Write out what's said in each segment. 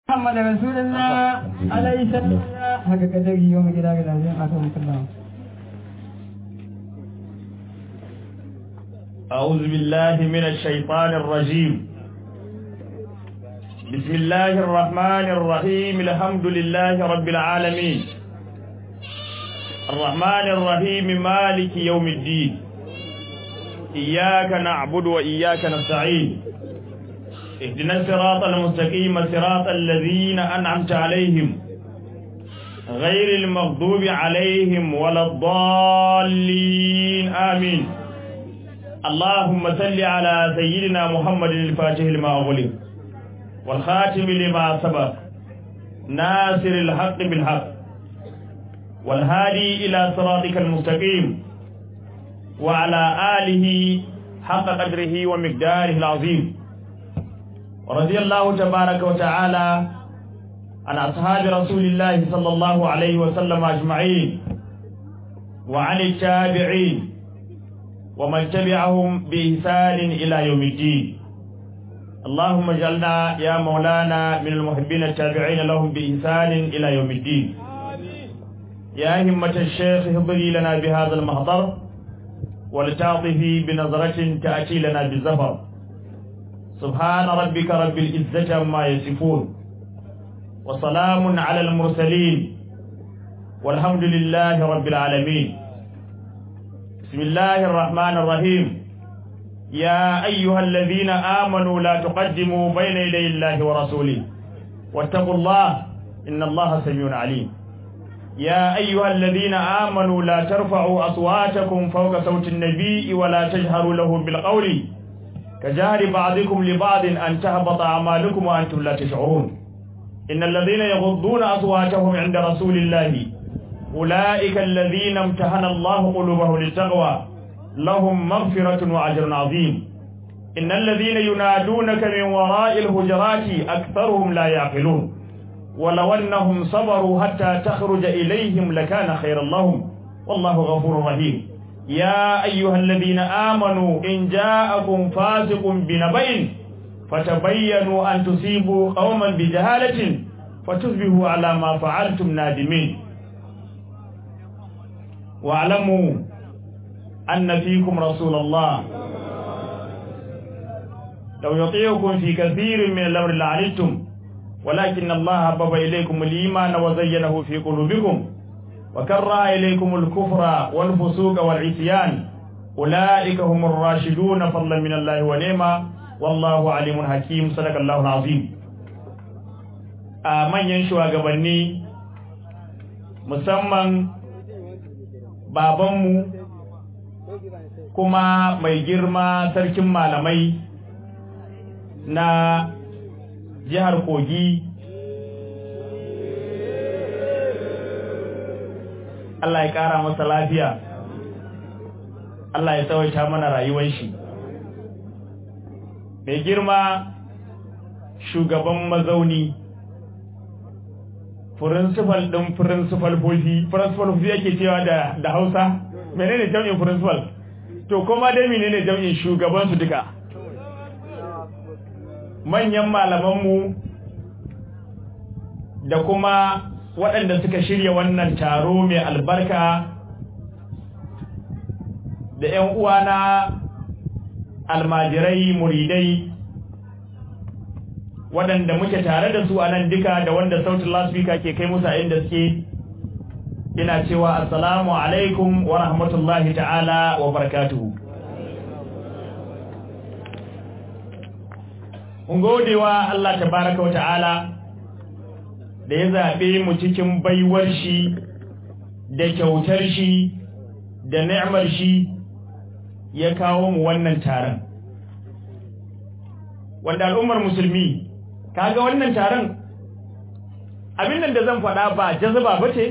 محمد رسول الله عليه السلام haka kadari yau mu gida gida zai aka muku Allah أعوذ بالله من الشيطان الرجيم بسم الله الرحمن الرحيم الحمد لله رب العالمين الرحمن الرحيم مالك يوم الدين إياك نعبد وإياك نستعين اهدنا الصراط المستقيم صراط الذين أنعمت عليهم غير المغضوب عليهم ولا الضالين آمين اللهم صل على سيدنا محمد الفاتح لما أغلق والخاتم لما سبق ناصر الحق بالحق والهادي إلى صراطك المستقيم وعلى آله حق قدره ومقداره العظيم ورضي الله تبارك وتعالى عن أصحاب رسول الله صلى الله عليه وسلم أجمعين وعن التابعين ومن تبعهم بإحسان إلى يوم الدين اللهم اجعلنا يا مولانا من المحبين التابعين لهم بإحسان إلى يوم الدين يا همة الشيخ اهضري لنا بهذا المحضر ولتعطفي بنظرة تأتي لنا بالزفر سبحان ربك رب العزة عما يصفون وسلام على المرسلين والحمد لله رب العالمين بسم الله الرحمن الرحيم يا أيها الذين آمنوا لا تقدموا بين يدي الله ورسوله واتقوا الله إن الله سميع عليم يا أيها الذين آمنوا لا ترفعوا أصواتكم فوق صوت النبي ولا تجهروا له بالقول كجهر بعضكم لبعض أن تهبط أعمالكم وأنتم لا تشعرون إن الذين يغضون أصواتهم عند رسول الله أولئك الذين امتحن الله قلوبهم للتقوى لهم مغفرة وأجر عظيم إن الذين ينادونك من وراء الهجرات أكثرهم لا يعقلون ولو أنهم صبروا حتى تخرج إليهم لكان خيرا لهم والله غفور رحيم يا أيها الذين آمنوا إن جاءكم فاسق بنبأ فتبينوا أن تصيبوا قوما بجهالة فتصبحوا على ما فعلتم نادمين واعلموا أن فيكم رسول الله لو يطيعكم في كثير من الأمر لعنتم ولكن الله حبب إليكم الإيمان وزينه في قلوبكم وكره إليكم الكفر والفسوق والعصيان أولئك هم الراشدون فضلا من الله ونعمة والله عليم حكيم صدق الله العظيم آمن ينشوى قبلني musamman babanmu kuma mai girma sarkin malamai na jihar kogi Allah ya ƙara masa lafiya Allah ya tsawaita mana rayuwar shi mai girma shugaban mazauni principal ɗin principal bofi principal bofi yake cewa da da Hausa menene jam'in principal to kuma dai menene jam'in shugaban su duka manyan malaman mu da kuma waɗanda suka shirya wannan taro mai albarka da ƴan uwana almajirai muridai waɗanda muke tare da su a nan duka da wanda sautin lasfika ke kai musu a inda suke ina cewa assalamu alaikum wa rahmatullahi ta'ala wa barakatuhu mun godewa Allah tabaraka wa ta'ala da ya zaɓe mu cikin baiwar shi da kyautar shi da ni'mar shi ya kawo mu wannan taron wanda al'ummar musulmi kaga wannan taron abin nan da zan faɗa ba jazaba bace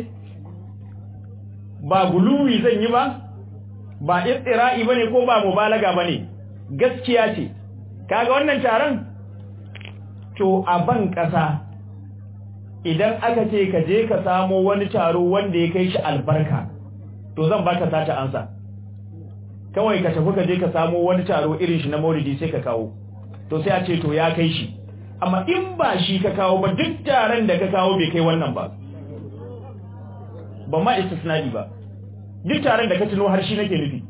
ba guluwi zan yi ba ba istira'i bane ko ba mubalaga bane gaskiya ce kaga wannan taron to a ban ƙasa idan aka ce ka je ka samo wani taro wanda ya kai shi albarka to zan baka sata ansa kawai ka tafi ka je ka samo wani taro irin shi na maulidi sai ka kawo to sai a ce to ya kai shi amma in ba shi ka kawo ba duk taron da ka kawo bai kai wannan ba ba ma istisnadi ba duk taron da ka tuno har shi nake nufi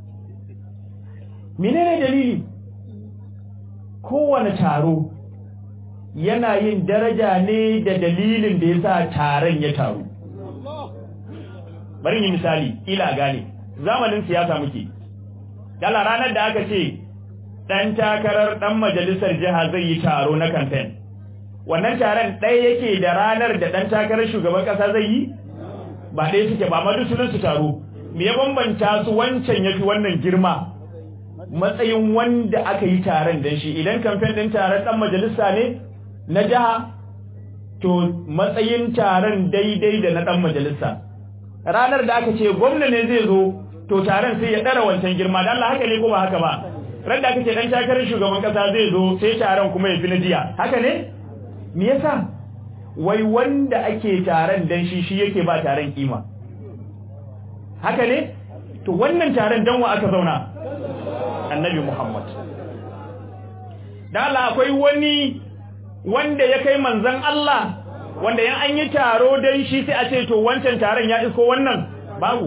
menene dalili kowane taro yana yin daraja ne da dalilin da yasa taron ya taru bari yi misali ila gane zamanin siyasa muke kala ranar da aka ce dan takarar dan majalisar jiha zai yi taro na campaign wannan taron ɗaya yake da ranar da dan takarar shugaban kasa zai yi ba ɗaya suke ba amma duk sunan su taro me ya bambanta su wancan yafi wannan girma matsayin wanda aka yi taron dan shi idan campaign din taron dan majalisa ne na jiha to matsayin taron daidai da na dan majalisa ranar da aka ce gwamna ne zai zo to taron sai ya dara wancan girma dan Allah haka ne ko ba haka ba ran da aka ce dan takarar shugaban kasa zai zo sai taron kuma ya fi na jiya haka ne me yasa wai wanda ake taron dan shi shi yake ba taron kima haka ne to wannan taron dan wa aka zauna annabi Muhammad dan Allah akwai wani wanda ya kai manzon Allah wanda yan an yi taro dan shi sai a ce to wancan taron ya isko wannan babu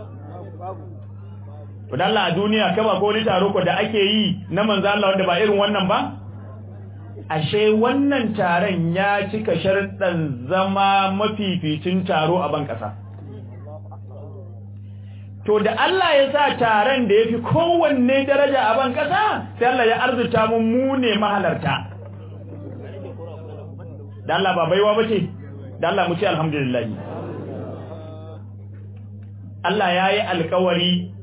to dan Allah a duniya kaba ko wani taro ko da ake yi na manzon Allah wanda ba irin wannan ba ashe wannan taron ya cika sharɗan zama mafificin taro a ban ƙasa to da Allah ya sa taron da yafi kowanne daraja a ban ƙasa sai Allah ya arzuta mu mu ne mahalarta da Allah ba baiwa bace da Allah mu ce alhamdulillah Allah yayi alƙawari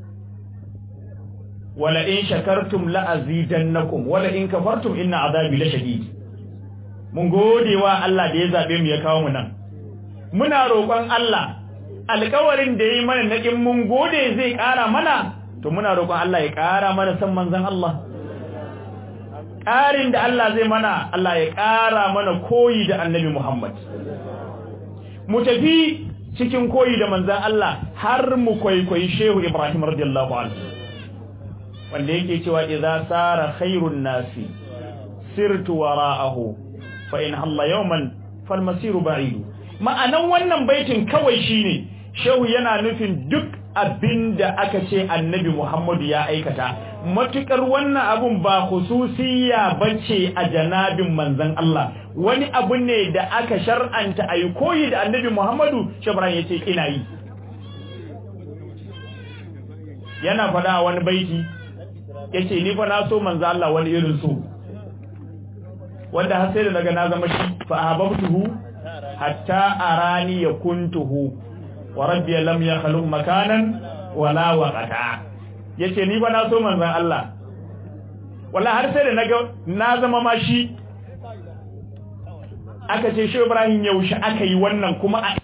wala in shakartum la azidannakum wala in kafartum inna azabi lashadid mun gode wa Allah da ya zabe mu ya kawo mu nan muna roƙon Allah alƙawarin da yayi mana nakin mun gode zai ƙara mana to muna roƙon Allah ya ƙara mana san manzon Allah ƙarin da Allah zai mana Allah ya ƙara mana koyi da Annabi Muhammad mu tafi cikin koyi da manzon Allah har mu kwaikwayi Shehu Ibrahim radiyallahu anhu wanda yake cewa idza sara khairun nasi sirtu wara'ahu fa in halla yawman fal masiru ba'id ma'anan wannan baitin kawai shine shehu yana nufin duk abinda aka ce annabi Muhammadu ya aikata matukar wannan abun ba khususiyya bace a janabin manzon Allah wani abu ne da aka shar'anta ayi koyi da annabi Muhammadu shabran yace ina yi yana faɗa wani baiti yace ni fa na so manzo Allah wani irin so wanda har sai da daga na zama shi fa ahabbtuhu hatta arani yakuntuhu wa rabbi lam yakhluq makanan wala waqata yace ni fa na so manzo Allah wallahi har sai da naga na zama ma shi aka ce shi Ibrahim yaushe aka yi wannan kuma a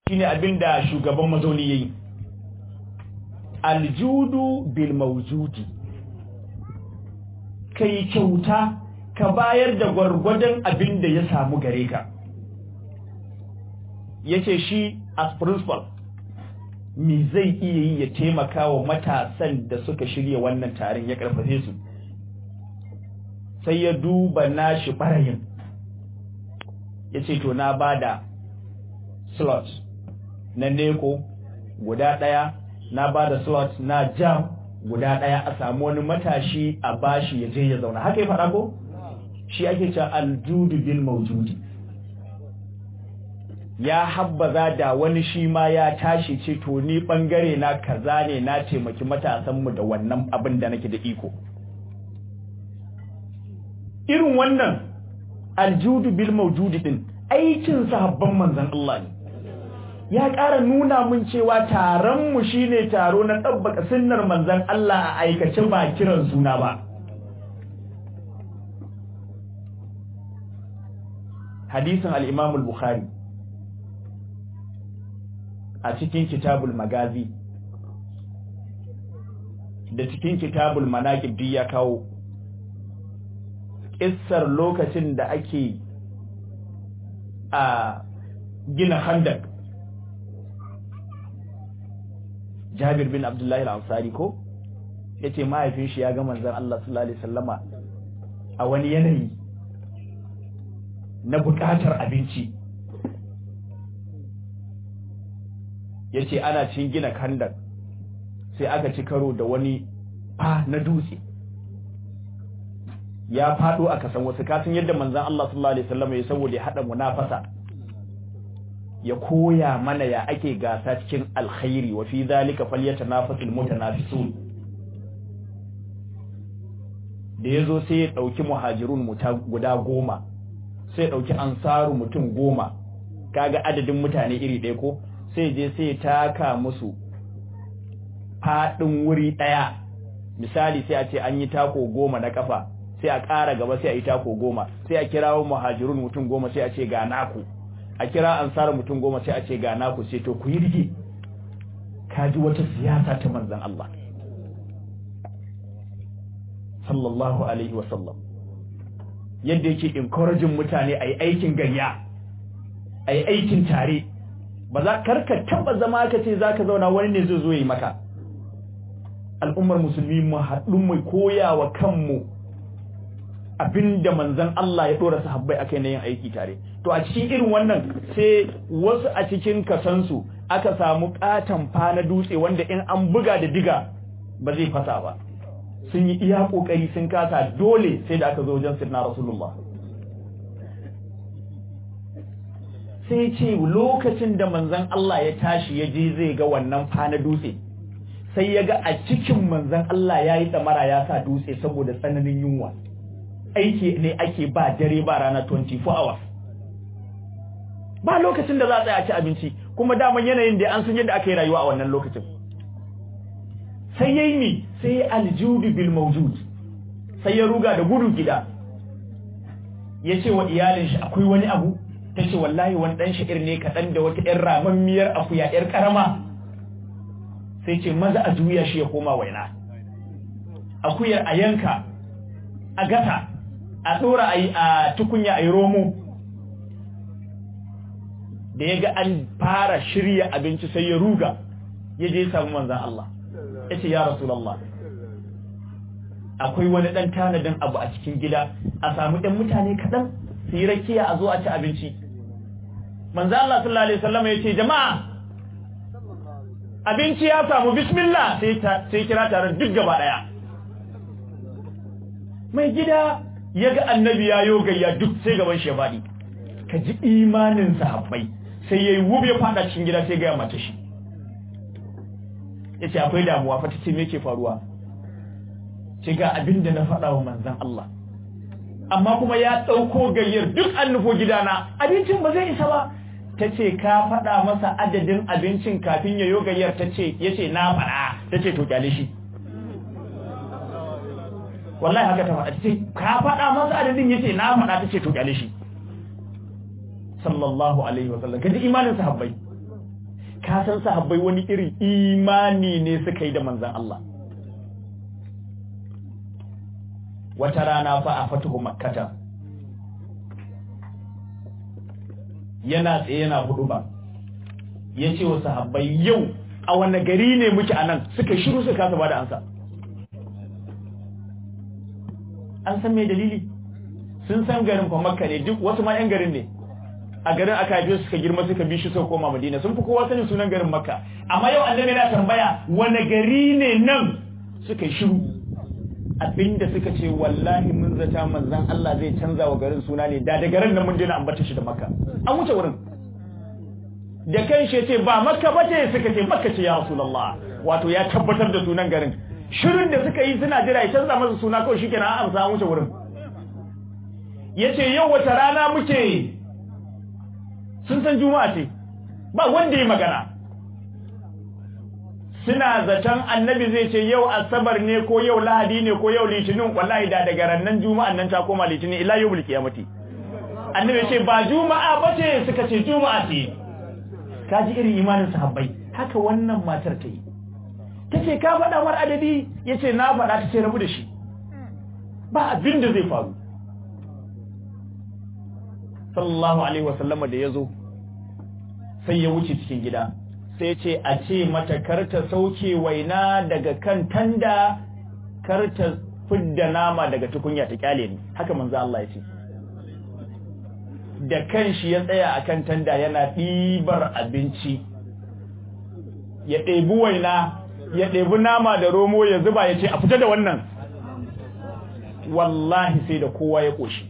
shine abinda shugaban mazauni yayi aljudu bil mawjudi kai kyauta ka bayar da gwargwadon abin da ya samu gare ka yace shi as principal me zai iya yi ya taimaka wa matasan da suka shirya wannan taron ya karfafe su sai ya duba nashi barayin yace to na bada slot na neko guda daya na bada slot na jam guda daya a samu wani matashi a bashi ya je ya zauna haka ya faɗa ko shi ake cewa aljudu bil mawjudi ya habbaza da wani shi ma ya tashi ce to ni bangare na kaza ne na taimaki matasan mu da wannan abin da nake da iko irin wannan aljudu bil mawjudi din aikin sahabban manzon Allah ne ya ƙara nuna mun cewa taron mu shine taro na ɗabbaka sunnar manzon Allah a aikace ba kiran suna ba hadisin al-Imam al-Bukhari a cikin kitabul magazi da cikin kitabul manaqib duk ya kawo kissar lokacin da ake a gina handak Jabir bin Abdullah al-Ansari ko yace mahaifin shi ya ga manzon Allah sallallahu alaihi wasallama a wani yanayi na bukatar abinci yace ana cin gina kandak sai aka ci karo da wani fa na dutse ya fado aka san wasu kasan yadda manzon Allah sallallahu alaihi wasallama ya saboda ya hada munafasa ya koya mana ya ake gasa cikin alkhairi wa fi zalika falyatanafasul mutanafisun da yazo sai ya dauki muhajirun guda goma sai ya dauki ansaru mutum goma kaga adadin mutane iri ɗaya ko sai je sai ya taka musu fadin wuri daya misali sai a ce an yi tako goma na kafa sai a ƙara gaba sai a yi tako goma sai a kirawo muhajirun mutum goma sai a ce ga naku a kira ansar mutum goma sai a ce ga naku sai to ku yi rige kaji wata siyasa ta manzon Allah sallallahu alaihi wasallam yadda yake encouraging mutane a yi aikin gayya a yi aikin tare ba za karka taba zama ka ce za ka zauna wani ne zai zo yi maka al'ummar musulmi mu haɗu mu koya wa kanmu abinda manzon Allah ya dora sahabbai akai na yin aiki tare to a cikin irin wannan sai wasu a cikin kasansu aka samu katan fa na dutse wanda in an buga da diga ba zai fasa ba sun yi iya kokari sun kasa dole sai da aka zo wajen sirna rasulullah sai ce lokacin da manzon Allah ya tashi ya je zai ga wannan fa na dutse sai ya ga a cikin manzon Allah ya yi tsamara ya sa dutse saboda tsananin yunwa aiki ne ake ba dare ba rana 24 hours ba lokacin da za a tsaya a ci abinci kuma daman yanayin da an san yadda aka yi rayuwa a wannan lokacin sai yayi ni sai aljudu bil mawjud sai ya ruga da gudu gida ya ce wa iyalin shi akwai wani abu ta ce wallahi wani dan sha'ir ne kaɗan da wata ƴan ramammiyar akuya ƴar ƙarama sai ce maza a juya shi ya koma waina akuyar a yanka a gata a ɗora a tukunya a yi romo da ya ga an fara shirya abinci sai ya ruga ya je samu manzan Allah ya ce ya rasulallah akwai wani ɗan tanadin abu a cikin gida a samu ɗan mutane kaɗan su yi rakiya a zo a ci abinci manzan Allah sallallahu Alaihi wasallam ya ce jama'a abinci ya samu bismillah sai kira tare duk gaba ɗaya mai gida ya ga annabi ya yo gayya duk sai gaban shi ya faɗi ka ji imanin sahabbai sai yayi wube ya fada cikin gida sai ga ya mace shi yace akwai damuwa fa tace me yake faruwa ce ga abin da na faɗa wa manzon Allah amma kuma ya ɗauko gayyar duk an nufo gidana abincin ba zai isa ba tace ka faɗa masa adadin abincin kafin ya yo gayyar tace yace na faɗa tace to kyale shi wallahi haka ta faɗa ce ka faɗa masa adadin yace na faɗa tace to kyale shi sallallahu alaihi wa sallam kaji imanin sahabbai ka san sahabbai wani irin imani ne suka yi da manzan Allah wata rana fa a fatuhu makkata yana tsaye yana hudu ba ya ce wa sahabbai yau a wane gari ne muke a nan suka shiru suka kasa ba da ansa an san mai dalili sun san garin fa makka ne duk wasu ma yan garin ne a garin aka haife suka girma suka bi shi suka koma madina sun fi kowa sanin sunan garin makka amma yau annabi yana tambaya wane gari ne nan suka shiru abinda suka ce wallahi mun zata manzan Allah zai canza wa garin suna ne da da garin nan mun daina ambata shi da makka an wuce wurin da kan shi ce ba makka ba ce suka ce makka ce ya rasulullah wato ya tabbatar da sunan garin shirin da suka yi suna jira ya canza masa suna kawai shikenan an amsa an wuce wurin yace yau wata rana muke sun san juma'a ce ba wanda ya magana suna zaton annabi zai ce yau asabar ne ko yau lahadi ne ko yau litinin wallahi da daga rannan juma'an nan ta koma litinin ila yau qiyamati annabi ce ba juma'a ba ce suka ce juma'a ce kaji irin imanin sahabbai haka wannan matar ta yi tace ka faɗa mar adadi yace na faɗa ta ce rabu da shi ba abin da zai faru sallallahu alaihi wasallama da yazo sai ya wuce cikin gida sai ce a ce mata karta sauke waina daga kan tanda karta fidda nama daga tukunya ta kyale ni haka manzo Allah ya ce da kanshi ya tsaya akan tanda yana ɗibar abinci ya ɗebi waina ya ɗebi nama da romo ya zuba ya ce a fita da wannan wallahi sai da kowa ya ƙoshi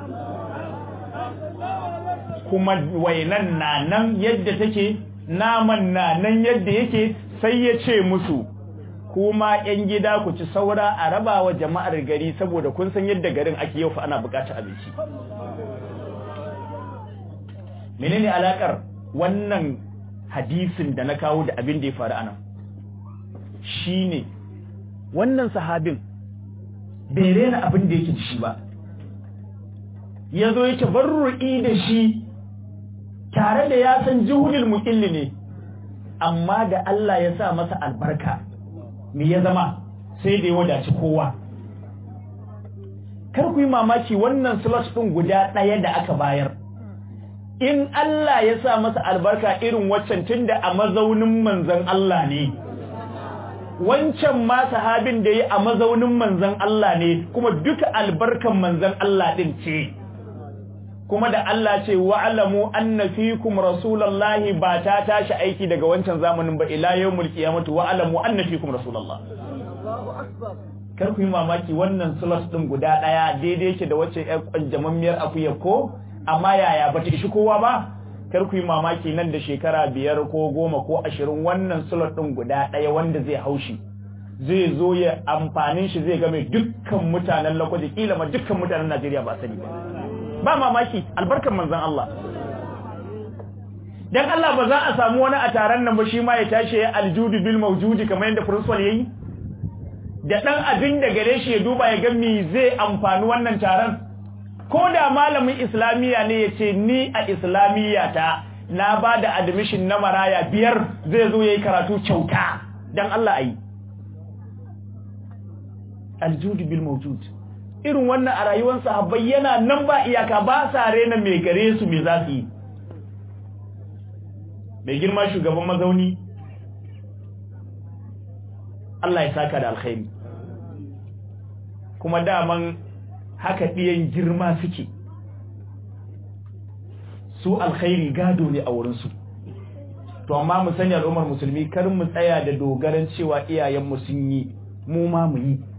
kuma wainan na nan yadda take naman na nan yadda yake sai ya ce musu kuma yan gida ku ci saura a raba wa jama'ar gari saboda kun san yadda garin ake yau fa ana bukatar abinci menene alakar wannan hadisin da na kawo da abin da ya faru anan shine wannan sahabin bai rena abin da yake da shi ba yazo yake barru'i da shi tare da ya san juhudul muqilli ne amma da Allah ya sa masa albarka me ya zama sai da ya wadaci kowa kar ku yi mamaki wannan slot din guda ɗaya da aka bayar in Allah ya sa masa albarka irin waccan tunda a mazaunin manzon Allah ne wancan ma sahabin da yi a mazaunin manzon Allah ne kuma duka albarkan manzon Allah din ce kuma da Allah ce wa'alamu anna fikum rasulullahi ba ta tashi aiki daga wancan zamanin ba ila yawmul qiyamati wa'alamu anna fikum rasulullah kar ku yi mamaki wannan sulas din guda daya daidai yake da wacce ƴar kwanjamammiyar akuya ko amma yaya bata ishi kowa ba kar ku yi mamaki nan da shekara biyar ko goma ko ashirin wannan sulas din guda daya wanda zai haushi zai zo ya amfanin shi zai game dukkan mutanen lakwaje kila ma dukkan mutanen Najeriya ba sani ba ba mamaki albarkan manzon Allah dan Allah ba za a samu wani a taron nan ba shi ma ya tashi ya aljudu bil mawjudi kamar yadda principal yayi da dan abin da gare shi ya duba ya ga me zai amfani wannan taron ko da malamin islamiya ne ya ce ni a islamiya ta na ba da admission na maraya biyar zai zo yayi karatu kyauta dan Allah ayi aljudu bil mawjud irin wannan a rayuwar sahabbai yana nan ba iyaka ba sa rena mai gare su me za su yi mai girma shugaban mazauni Allah ya saka da alkhairi kuma daman haka ɗiyan girma suke su alkhairi gado ne a wurinsu to amma mu sani al'ummar musulmi kar mu tsaya da dogaran cewa iyayenmu sun yi mu ma mu yi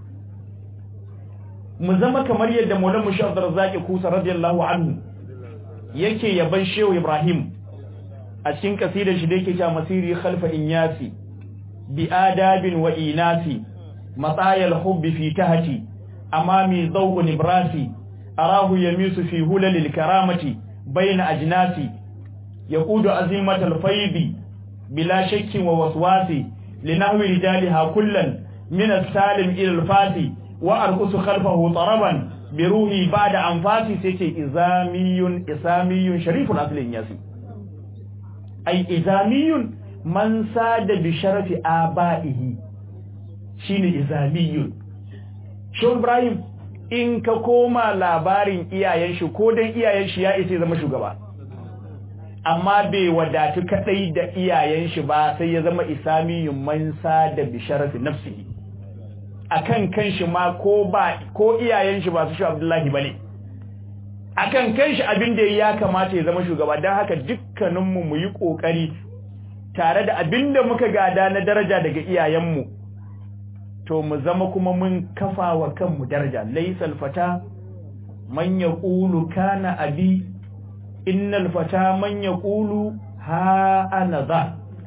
mu zama kamar yadda Maulana Mushi Abdurrazzaq Kusa radiyallahu anhu yake yaban Shehu Ibrahim a cikin kasidar shi da yake cewa masiri khalfa inyasi bi adabin wa inasi matayal hubbi fi tahti amami zawqun ibrasi arahu yamisu fi hulalil karamati bayna ajnasi yaqudu azimatal faydi bila shakkin wa waswasi linahwi rijaliha kullan min as-salim ila al-fasi wa arqusu khalfahu taraban bi ruhi ba'da anfasi sai ce izamiyun isamiyun shariful aslin yasi ai izamiyun man sada bi sharafi aba'ihi shine izamiyun Shehu Ibrahim in ka koma labarin iyayen shi ko dan iyayen shi ya isa zama shugaba amma bai wadatu kadai da iyayen shi ba sai ya zama isamiyun man sada bi sharafi nafsihi akan kanshi ma ko ba ko iyayen shi ba su shi Abdullahi bane akan kanshi abin da ya kamata ya zama shugaba dan haka dukkaninmu mu yi kokari tare da abin da muka gada na daraja daga iyayenmu to mu zama kuma mun kafa wa kanmu daraja laysal fata man yaqulu kana abi innal fata man yaqulu ha ana za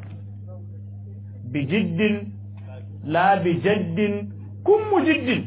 bijiddin la bijaddin kun mujiddin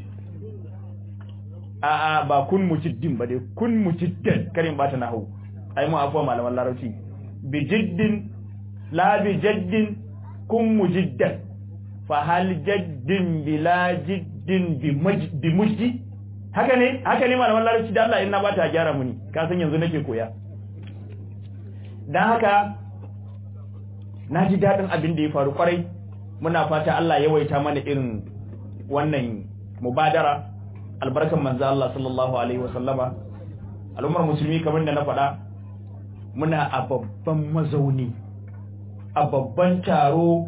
a'a ba kun mujiddin ba dai kun mujiddan karin ba ta nahu ai mu afuwa malaman larabci bijiddin la bijaddin kun mujiddan fa hal jaddin bila jiddin bi mujdi haka ne haka ne malaman larabci da Allah inna ba ta gyara muni ka san yanzu nake koya dan haka na ji dadin abin da ya faru kwarai muna fata Allah ya waita mana irin wannan mubadara albarkan manzo Allah sallallahu alaihi wasallama al'ummar musulmi kamar da na faɗa muna a babban mazauni a babban taro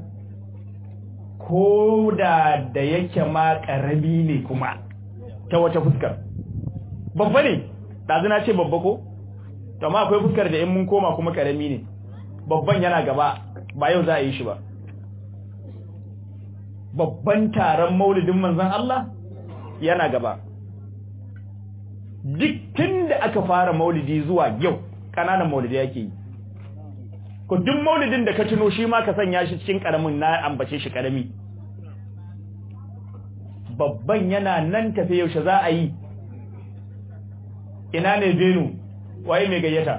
ko da da yake ma ƙarami ne kuma ta wata fuskar babba ne ɗazu na ce babba ko to ma akwai fuskar da in mun koma kuma ƙarami ne babban yana gaba ba yau za a yi shi ba babban taron maulidin manzon Allah yana gaba duk tun da aka fara maulidi zuwa yau ƙananan maulidi yake yi ko duk maulidin da ka tuno shi ma ka sanya shi cikin karamin na ambace shi karami babban yana nan tafe yaushe za a yi ina ne benu waye mai gayyata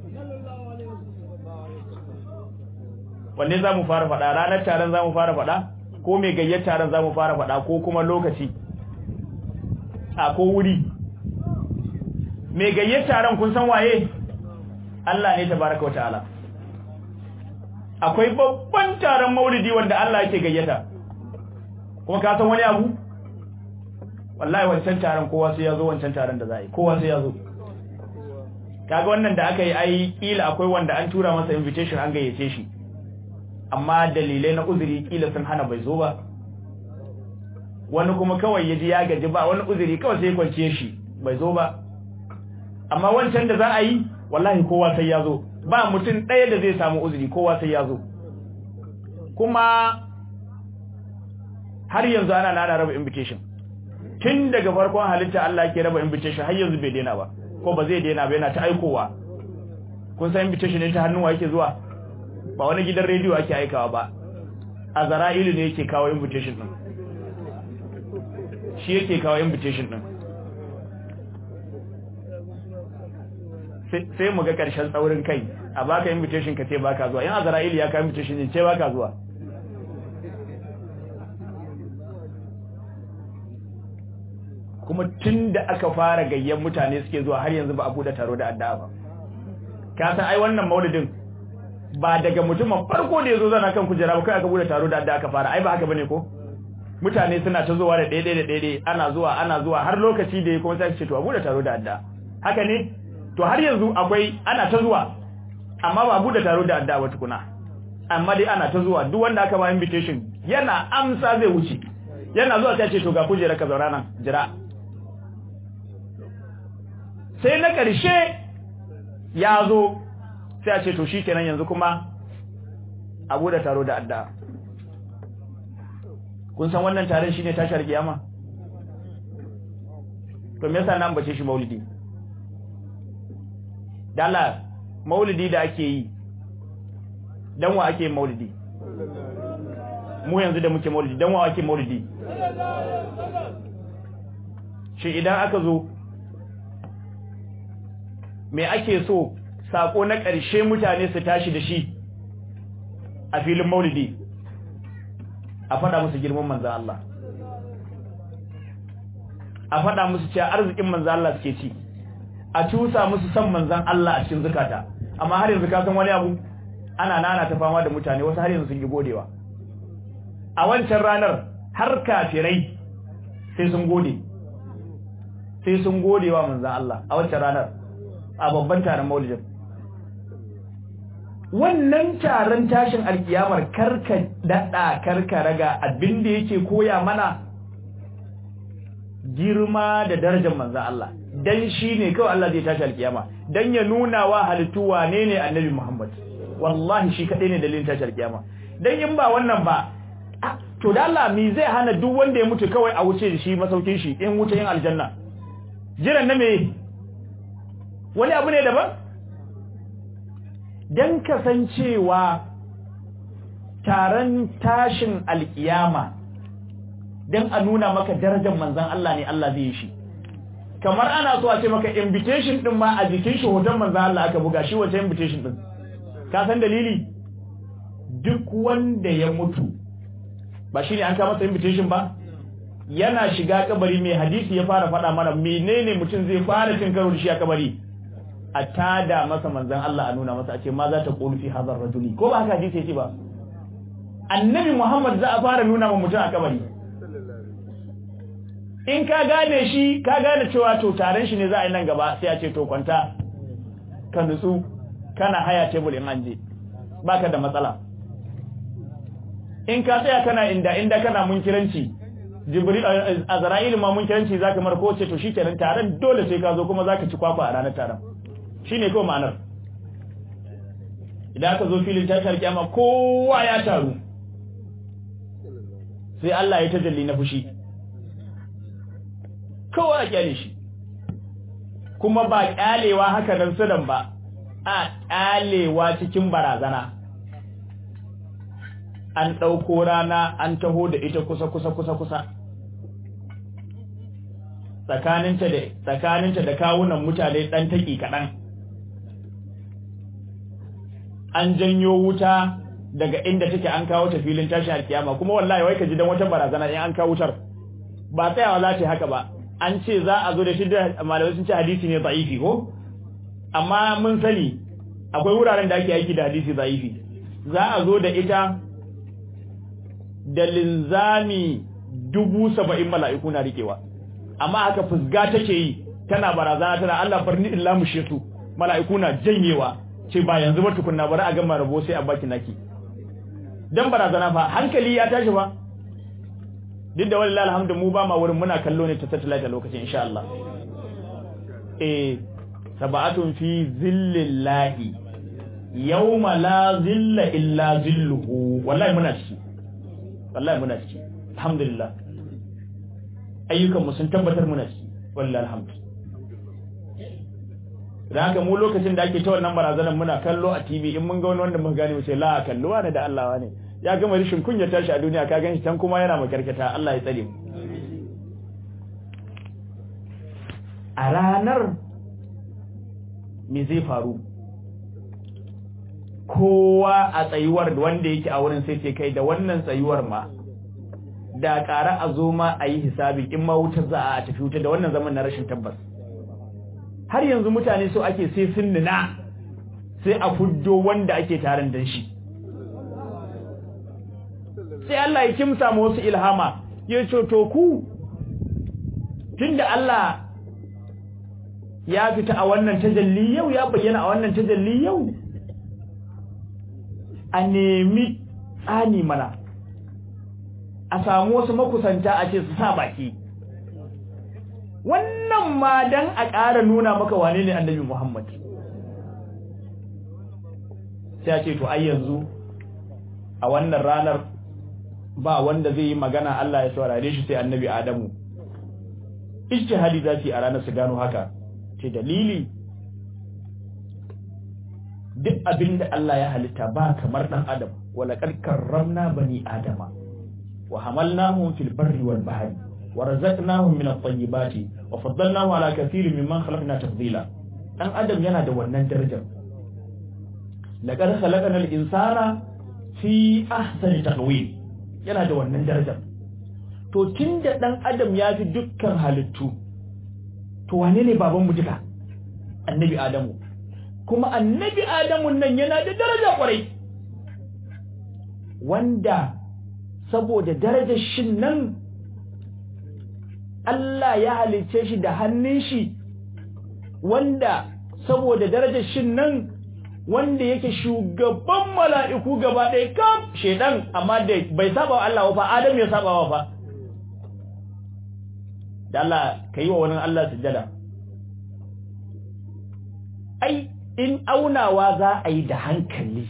wanne za mu fara faɗa ranar taron za mu fara faɗa ko mai gayyata taron za mu fara faɗa ko kuma lokaci a ko wuri mai gayyata taron kun san waye Allah ne tabaraka wa ta'ala akwai babban taron maulidi wanda Allah yake gayyata kuma ka san wani abu wallahi wancan taron kowa sai ya zo wancan taron da za a yi kowa sai ya zo kaga wannan da aka yi ai kila akwai wanda an tura masa invitation an gayyace shi amma dalilai na uzuri kila sun hana bai zo ba wani kuma kawai yaji ya gaji ba wani uzuri kawai sai kwanciye shi bai zo ba amma wancan da za a yi wallahi kowa sai ya zo ba mutum ɗaya da zai samu uzuri kowa sai ya zo kuma har yanzu ana nana raba invitation tun daga farkon halitta Allah ke raba invitation har yanzu bai daina ba ko ba zai daina ba yana ta aikowa kun san invitation ne ta hannuwa yake zuwa ba wani gidan rediyo ake aikawa ba a zara'ilu ne yake kawo invitation din shi yake kawo invitation din sai mu ga ƙarshen tsaurin kai a baka invitation ka ce baka zuwa in azra'il ya ka invitation ne ce baka zuwa kuma tun da aka fara gayyan mutane suke zuwa har yanzu ba a bude taro da addu'a ba ka san ai wannan maulidin ba daga mutumin farko da yazo zana kan kujera ba kai aka bude taro da addu'a aka fara ai ba haka bane ko mutane suna ta zuwa da daidai da daidai ana zuwa ana zuwa har lokaci da ya kuma sai ce to a bude taro da addu'a haka ne to har yanzu akwai ana ta zuwa amma ba bude taro da addu'a tukuna amma dai ana ta zuwa duk wanda aka ba invitation yana amsa zai wuce yana zuwa sai ce to ga kujera ka zauna nan jira sai na ƙarshe ya zo sai a ce to shikenan yanzu kuma a bude taro da addu'a kun san wannan taron shine tashar kiyama to me yasa nan bace shi maulidi dala maulidi da ake yi dan wa ake maulidi mu yanzu da muke maulidi dan wa ake maulidi shi idan aka zo me ake so sako na ƙarshe mutane su tashi da shi a filin maulidi a faɗa musu girman manzan Allah a faɗa musu cewa arzikin manzan Allah suke ci a cusa musu san manzan Allah a cikin zukata amma har yanzu ka san wani abu ana nana ta fama da mutane wasu har yanzu sun yi godewa a wancan ranar har kafirai sai sun gode sai sun gode wa manzan Allah a wancan ranar a babban taron maulidin wannan taron tashin alkiyamar karka daɗa karka raga abinda yake koya mana girma da darajar manzan Allah dan shi ne kawai Allah zai tashi alkiyama dan ya nuna wa halittu wane ne annabi Muhammad wallahi shi kaɗai ne dalilin tashi alkiyama dan in ba wannan ba to da Allah me zai hana duk wanda ya mutu kawai a wuce da shi masaukin shi in wuce yin aljanna jiran na me wani abu ne daban dan kasancewa taron tashin alkiyama dan a nuna maka darajar manzon Allah ne Allah zai yi shi kamar ana so a ce maka invitation din ma a jikin shi hoton manzon Allah aka buga shi wace invitation din ka san dalili duk wanda ya mutu ba shi ne an kama masa invitation ba yana shiga kabari mai hadisi ya fara faɗa mana menene mutum zai fara cin karo da shi a kabari a tada masa manzan Allah a nuna masa a ce ma za ta ƙulu fi hazar rajuli ko ba haka hadisi yake ba annabi Muhammad za a fara nuna ma mutum a kabari in ka gane shi ka gane cewa to taron shi ne za a yi nan gaba sai a ce to kwanta ka nutsu kana haya tebul in an je baka da matsala in ka tsaya kana inda inda kana munkiranci jibril azra'il ma munkiranci zaka mar ko ce to shikenan taron dole sai ka zo kuma zaka ci kwakwa a ranar taron shine ko ma'anar idan ka zo filin tashar kiyama kowa ya taru sai Allah ya tajalli na fushi kowa ya kyale shi kuma ba kyalewa haka nan sudan ba a kyalewa cikin barazana an ɗauko rana an taho da ita kusa kusa kusa kusa tsakaninta da tsakaninta da kawunan mutane ɗan taƙi kaɗan an janyo wuta daga inda take an kawo ta filin tashi alkiyama kuma wallahi wai ka ji dan wata barazana in an kawo wutar ba tsayawa za ta haka ba an ce za a zo da shi da malamai sun ce hadisi ne da'ifi ko amma mun sani akwai wuraren da ake aiki da hadisi da'ifi za a zo da ita da linzami dubu saba'in mala'iku na rikewa amma haka fusga take yi tana barazana tana Allah farni illa mushe su mala'iku na janyewa ce ba yanzu ba tukunna bari a gama rabo sai a baki naki dan barazana fa hankali ya tashi ba duk da wallahi alhamdu mu ba ma wurin muna kallo ne ta satellite a lokacin insha Allah eh sab'atun fi zillallahi yawma la zilla illa zilluhu wallahi muna ciki wallahi muna ciki alhamdulillah ayyukan mu sun tabbatar muna ciki wallahi alhamdu da haka mu lokacin da ake ta wannan barazanar muna kallo a TV in mun ga wani wanda mun gane mu ce la kalluwa ne da Allah ne ya gama rishin kunya tashi a duniya ka ganshi tan kuma yana makarkata Allah ya tsare mu a ranar me zai faru kowa a tsayuwar wanda yake a wurin sai ce kai da wannan tsayuwar ma da ƙara a zo ma a yi hisabi in ma wuta za a tafi wuta da wannan zaman na rashin tabbas har yanzu mutane so ake sai sun nuna sai a fuddo wanda ake taron dan shi sai Allah ya kimsa mu wasu ilhama ya ce to ku tunda Allah ya fita a wannan tajalli yau ya bayyana a wannan tajalli yau a nemi tsani mana a samu wasu makusanta a ce su sa baki wannan ma dan a ƙara nuna maka wane ne annabi Muhammad sai a ce to ai yanzu a wannan ranar ba wanda zai yi magana Allah ya saurare shi sai annabi Adamu ijtihadi za su yi a ranar su gano haka ce dalili duk abin da Allah ya halitta ba kamar dan adam wala kad karramna bani adama wa hamalnahum fil barri wal bahri wa razaqnahum min at-tayyibati wa faddalnahu ala kathirin mimman khalaqna tafdila dan adam yana da wannan darajar laqad khalaqna al-insana fi ahsani taqwim yana da wannan darajar to tunda dan adam ya fi dukkan halittu to wane ne babanmu duka annabi adamu kuma annabi adamu nan yana da daraja kwarai wanda saboda darajar shin nan Allah ya halicce shi da hannun shi wanda saboda darajar shin nan wanda yake shugaban mala'iku gaba ɗaya kam shedan amma da bai saba wa Allah fa Adam ya saba wa fa da Allah kai wa wani Allah sujjada ai in aunawa za a yi da hankali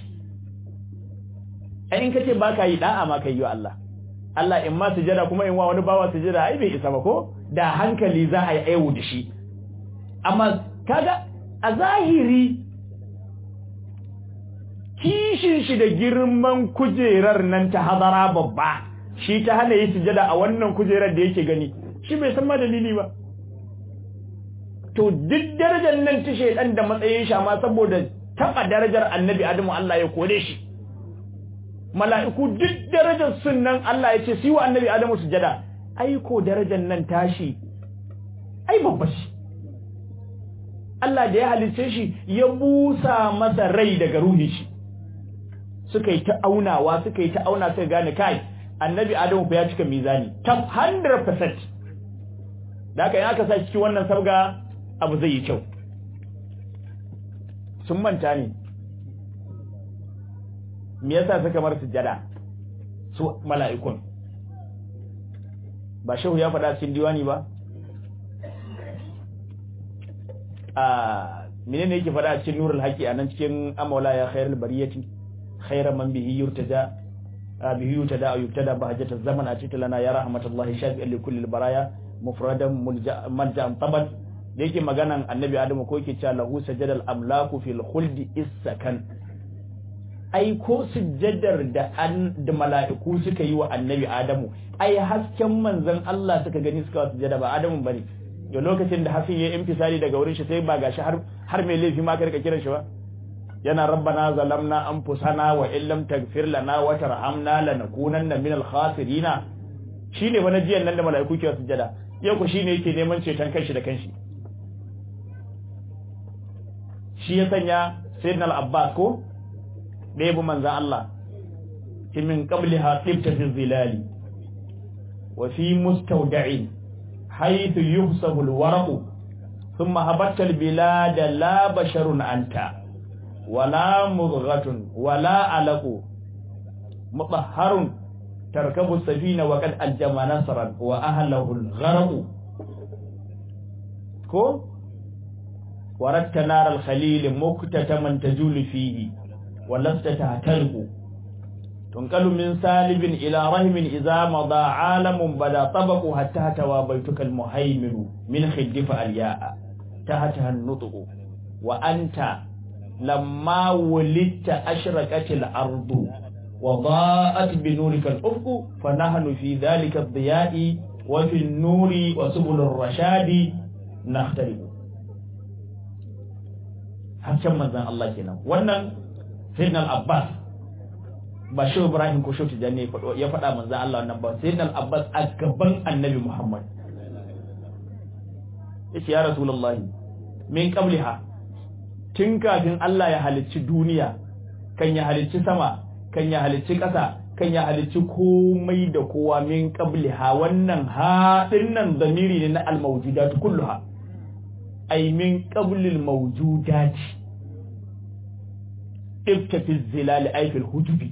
ai in kace baka yi da'a ma kai yi wa Allah Allah in ma sujjada kuma in wa wani bawa sujjada ai bai isa ba ko da hankali za a yi aiwu da shi amma kaga a zahiri kishin shi da girman kujerar nan ta hadara babba shi ta hana yi sujada a wannan kujerar da yake gani shi bai san ma dalili ba to duk darajar nan ta shaidan da matsayin shi amma saboda taba darajar annabi adamu Allah ya kore shi mala'iku duk darajar sunnan Allah ya ce su wa annabi adamu sujada ai ko darajar nan tashi ai babba shi Allah da ya halice shi ya busa masa rai daga ruhin shi suka yi ta aunawa suka yi ta auna suka gane kai annabi adamu fa ya cika mizani tab 100% da haka in aka sa cikin wannan sabga abu zai yi kyau sun manta ne me yasa suka mar sujada su mala'ikun ba shehu ya faɗa cikin diwani ba a menene yake faɗa cikin nurul haqi anan cikin amawla ya khairul bariyati khairan man bihi yurtaja bihi yurtada aw yubtada bahajata zaman atita lana ya rahmatullahi shafi'an li kulli baraya mufradan malja'an tabat da yake maganan annabi adamu ko yake cewa lahu sajadal amlaku fil khuldi isakan ai ko sujjadar da an da mala'iku suka yi wa annabi adamu ai hasken manzon Allah suka gani suka sujjada ba adamu bane da lokacin da hasin ya infisali daga wurin shi sai ba gashi har har mai laifi ma ka rika kiran shi ba yana rabbana zalamna anfusana wa illam taghfir lana wa tarhamna lanakunanna minal khasirina shine wani jiyan nan da mala'iku ke sujjada yau ko shine yake neman ceton kanshi da kanshi shi ya sanya sayyidina al-abbas ko da yabi manzan Allah min qabliha tibta fi zilali wa fi mustawda'in haythu yuhsabu al-waraqu thumma habatta al-bilad la basharun anta wala mudghatun wala alaqu mutahharun tarkabu safina wa qad aljama nasran wa ahlihi al-gharq ko وردت نار الخليل مكتتما تجول فيه ولست تهتلق تنقل من سالب إلى رحم إذا مضى عالم بدا طبق حتى توى بيتك المهيمن من خدف الياء تحتها النطق وأنت لما ولدت أشركت الأرض وضاءت بنورك الأفق فنحن في ذلك الضياء وفي النور وسبل الرشاد نختلف hasken manzan Allah kenan wannan sayyidina al-Abbas ba shi Ibrahim ko shi Tijani ya faɗa manzan Allah wannan ba sayyidina al-Abbas a gaban Annabi Muhammad yace ya Rasulullahi min qabliha tun kafin Allah ya halicci duniya kan ya halicci sama kan ya halicci ƙasa kan ya halicci komai da kowa min qabliha wannan ha dinnan zamiri ne na al-mawjudat kulluha ay min qablil mawjudat ibta fi zilal ay fil hujubi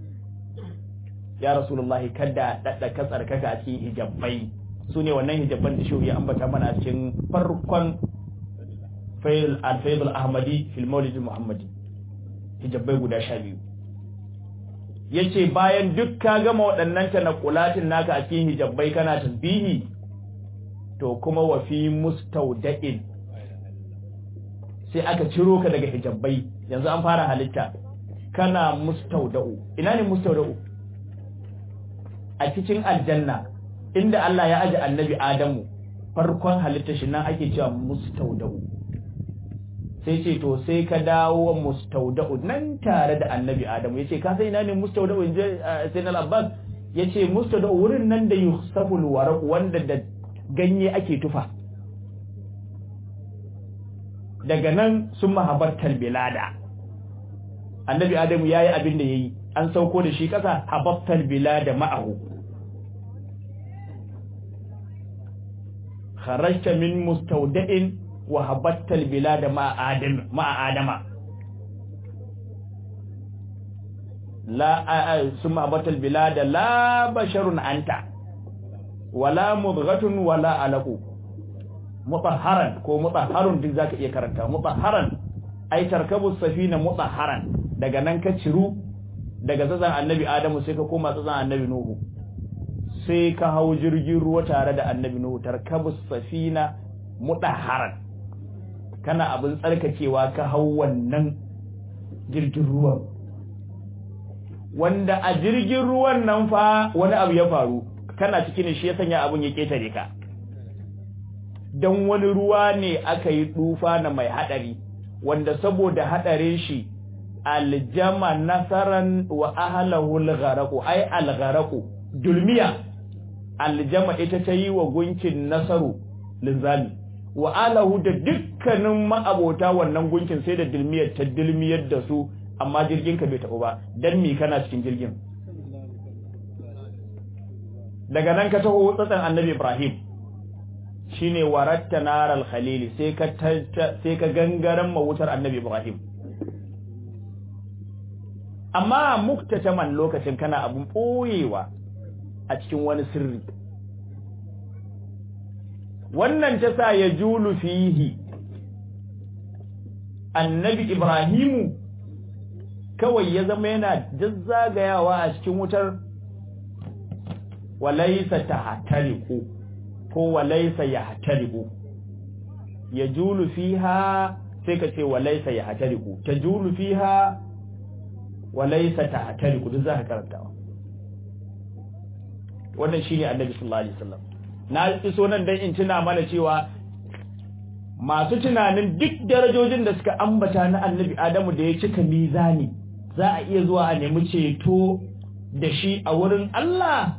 ya rasulullahi kada dadda ka tsarkaka a cikin hijabai sune wannan hijabban da shehu ya ambata mana a cikin farkon fayl al-fayd al-ahmadi fil mawlid al-muhammadi hijabai guda 12 yace bayan duk ka gama waɗannan tanaqulatin naka a cikin hijabai kana tasbihi to kuma wa fi mustawda'in sai aka ciro ka daga hijabbai yanzu an fara halitta kana mustauda'u ina ne mustauda'u a cikin aljanna inda Allah ya aje annabi Adamu farkon halitta shi nan ake cewa mustauda'u sai ce to sai ka dawo mustauda'u nan tare da annabi Adamu yace ka sai ina ne mustauda'u inje sai na Abbas yace mustauda'u wurin nan da yusaful waraq wanda da ganye ake tufa daga nan sun mahabartar bilada annabi adamu ya yi abin da ya yi an sauko da shi ƙasa hababtal bilada ma'ahu kharajta min mustawda'in wa habattal bilada ma'a adam ma'a adama la summa habattal bilada la basharun anta wala mudghatun wala alaqu mutahharan ko mutahharun duk zaka iya karanta mutahharan ai tarkabu safina mutahharan daga nan ka ciru daga tsatsan annabi adamu sai ka koma tsatsan annabi nuhu sai ka hau jirgin ruwa tare da annabi nuhu tarkabu safina mutahharan kana abin tsarkakewa ka hau wannan jirgin ruwan wanda a jirgin ruwan nan fa wani abu ya faru kana cikin shi ya sanya abun ya ketare ka dan wani ruwa ne aka yi dufa na mai hadari wanda saboda hadarin shi aljama nasaran wa ahlahu algharaqu ay algharaqu dulmiya aljama ita ta yi wa gunkin nasaru linzami wa alahu da dukkanin ma'abota wannan gunkin sai da dulmiyar ta dulmiyar da su amma jirgin ka bai taɓa ba dan me kana cikin jirgin daga nan ka taho tsatsan annabi Ibrahim shine waratta naral khalili sai ka sai ka gangaran mawutar annabi Ibrahim amma muktataman lokacin kana abun boyewa a cikin wani sirri wannan ta sa ya julu fihi annabi Ibrahimu kawai ya zama yana jazzagayawa a cikin wutar walaisa tahtariqu ko walaisa yahtariqu yajulu fiha sai ka ce walaisa yahtariqu tajulu fiha walaisa tahtariqu duk zaka karantawa wannan shine annabi sallallahu alaihi wasallam na iso nan dan in tuna mana cewa masu tunanin duk darajojin da suka ambata na annabi Adamu da ya cika mizani za a iya zuwa a nemi ceto da shi a wurin Allah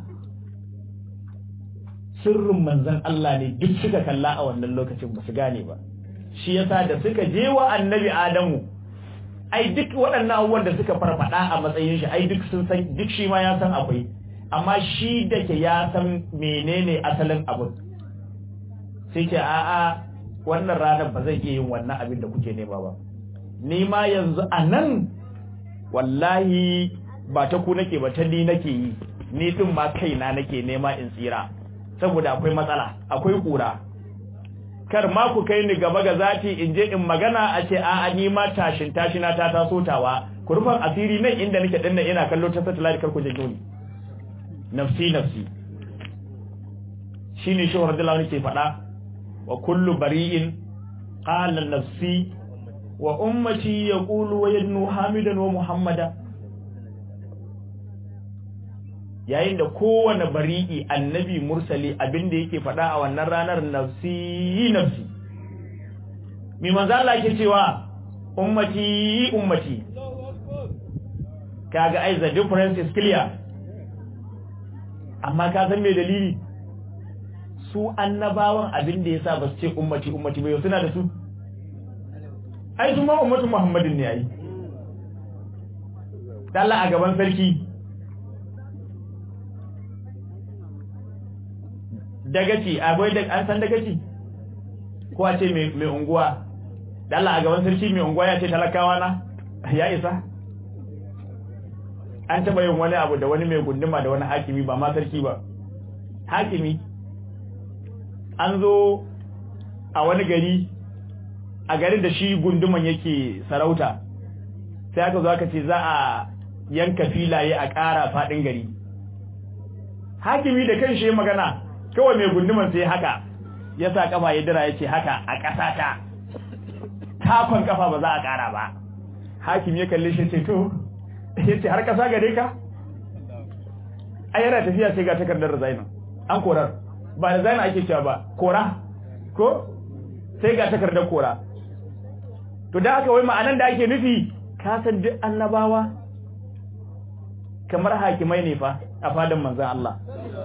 sirrin manzan Allah ne duk suka kalla a wannan lokacin ba su gane ba shi yasa da suka je wa annabi Adamu ai duk waɗannan abubuwan da suka farfada a matsayin shi ai duk sun san duk shi ma ya san akwai amma shi da ke ya san menene asalin abin sai ce a'a wannan ranar ba zai iya yin wannan abin da kuke nema ba ni ma yanzu a nan wallahi ba ta ku nake ba ta ni nake yi ni din ma kaina nake nema in tsira saboda akwai matsala akwai kura kar ma ku kai ni gaba ga zati in je in magana a ce a'a ni ma tashin tashina ta taso tawa ku rufan asiri nan inda nake dinna ina kallo ta satellite kar ku janyo ni nafsi nafsi shine shi radiyallahu anhu ke faɗa wa kullu bari'in qala nafsi wa ummati yaqulu wa yadnu hamidan wa muhammada yayin da kowane bari'i annabi mursali abinda yake faɗa a wannan ranar nafsi nafsi mi manzo Allah yake cewa ummati ummati kaga ai the difference is clear amma ka san me dalili su annabawan abinda yasa ba su ce ummati ummati ba suna da su ai su ma ummatu muhammadin ne ai Allah a gaban sarki dagaci akwai da an san dagaci ko a ce mai unguwa da Allah a gaban sarki mai unguwa ya ce talakawa na ya isa an taba yin wani abu da wani mai gunduma da wani hakimi ba ma sarki ba hakimi an zo a wani gari a garin da shi gunduman yake sarauta sai aka zo aka ce za a yanka filaye a ƙara faɗin gari hakimi da kan shi magana kawai mai gunduman sai haka ya sa kafa ya dira ya ce haka a ƙasa ta takon kafa ba za a ƙara ba hakim ya kalli shi ce to ya ce har ƙasa gare ka a yana tafiya sai ga takardar resign an korar ba resign ake cewa ba kora ko sai ga takardar kora to da haka wai ma'anan da ake nufi ka san duk annabawa kamar hakimai ne fa a fadan manzon Allah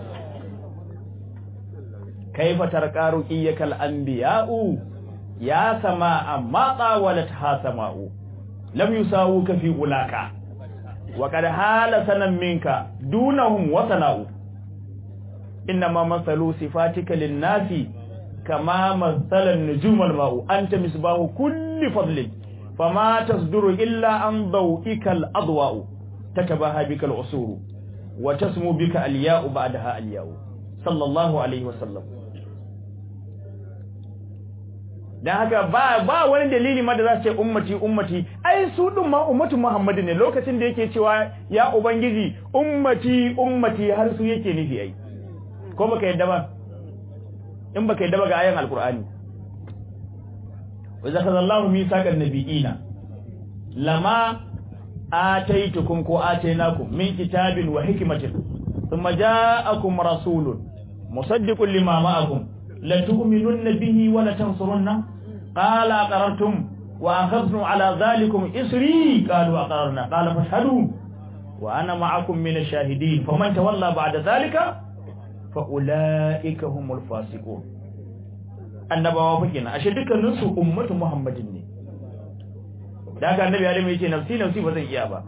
kaifa tarqaru iyakal anbiya'u ya sama amma qawalat ha sama'u lam yusawuka fi ulaka wa qad hala sanan minka dunahum wa sana'u inma masalu sifatika lin-nasi kama masalan nujumal ma'u anta misbahu kulli fadlin fama tasduru illa an daw'ika al-adwa'u tatabaha bika al-usuru wa tasmu bika al-ya'u ba'daha al-ya'u sallallahu alaihi wa sallam dan haka ba ba wani dalili ma da za su ce ummati ummati ai su din ma ummatu muhammadu ne lokacin da yake cewa ya ubangiji ummati ummati har su yake nufi ai ko baka yadda ba in baka yadda ba ga ayan alqur'ani wa zakazallahu misaqan nabiyina lama ataitukum ko atainakum min kitabin wa hikmatin thumma ja'akum rasulun musaddiqun lima ma'akum لتؤمنن به ولتنصرن قال أقررتم وأخذنا على ذلكم إسري قالوا أقررنا قال فاشهدوا وأنا معكم من الشاهدين فمن تولى بعد ذلك فأولئك هم الفاسقون annabawa fa kenan ashe dukkanin su ummatu muhammadin ne da haka annabi adam yace nafsi nafsi ba zan iya ba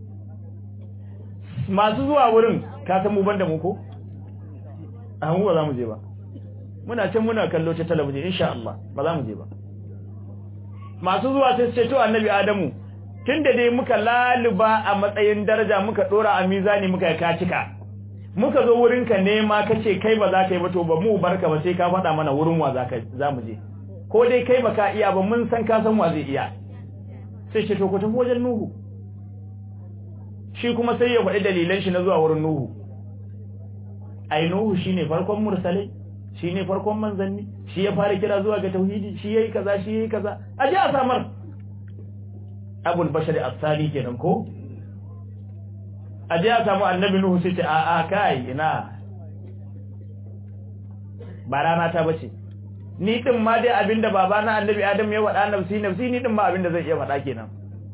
masu zuwa wurin ka san mu banda mu ko a mu ba za mu je ba muna can muna kallo ta talabijin insha Allah ba za mu je ba masu zuwa sai ce to annabi Adamu tunda dai muka laluba a matsayin daraja muka dora a mizani muka ka cika muka zo wurin ka nema kace kai ba za ka yi ba to ba mu barka ba sai ka faɗa mana wurin wa za ka za mu je ko dai kai baka iya ba mun san ka san wa zai iya sai ce to ku tafi wajen Nuhu shi kuma sai ya faɗi dalilan shi na zuwa wurin Nuhu ai Nuhu shine farkon mursalai shi ne farkon manzanni shi ya fara kira zuwa ga tauhidi shi yayi kaza shi yayi kaza aje a samar abul bashar as-sali kenan ko aje a samu annabi nuhu sai ce a a kai ina ba rana ta bace ni din ma dai abinda baba na annabi adam ya wada nafsi nafsi ni din ma abinda zai iya faɗa kenan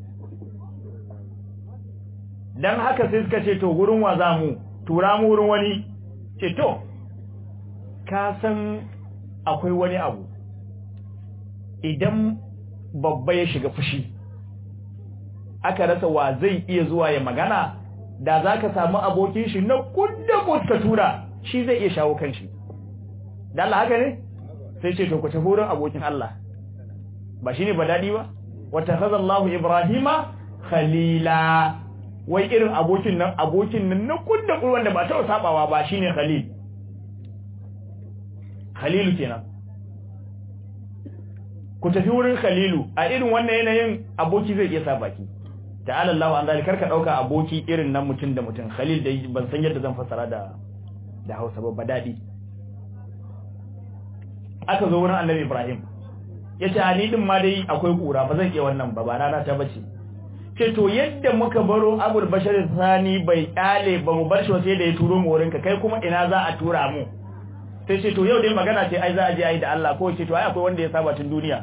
dan haka sai suka ce to gurin wa za mu tura mu wurin wani ce to ka san akwai wani abu idan babba ya shiga fushi aka rasa wa zai iya zuwa ya magana da za ka samu abokin shi na kudda ka tura shi zai iya shawo kan shi da Allah haka ne sai ce to ku tafi wurin abokin Allah ba shine ba dadi ba wata khazallahu ibrahima khalila wai irin abokin nan abokin nan na kudda wanda ba ta sabawa ba shine khalil Khalilu kenan ku tafi wurin Khalilu a irin wannan yanayin aboki zai iya sa baki ta'ala Allah an zalika ka dauka aboki irin nan mutun da mutun Khalil da ban san yadda zan fasara da da Hausa ba dadi aka zo wurin Annabi Ibrahim yace ani din ma dai akwai kura ba zan iya wannan ba ba rana ta bace ce to yadda muka baro Abul Bashar Sani bai kyale ba mu bar shi sai da ya turo mu wurinka kai kuma ina za a tura mu sai ce to yau dai magana ce ai za a je ai da Allah ko ce to ai akwai wanda ya saba tun duniya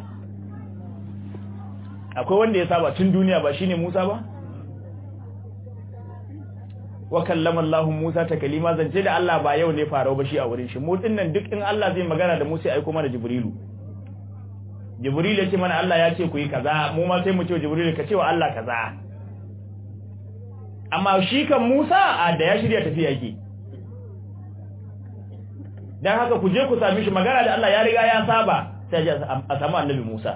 akwai wanda ya saba tun duniya ba shine Musa ba wa kallama Allah Musa ta kalima zance da Allah ba yau ne farau ba shi a wurin shi mu dinnan duk in Allah zai magana da Musa ai kuma da Jibrilu Jibril ya ce mana Allah ya ce ku yi kaza mu ma sai mu ce Jibril ka ce wa Allah kaza amma shi kan Musa a da ya shirya tafiya yake dan haka ku je ku sami shi magana da Allah ya riga ya saba sai a samu annabi Musa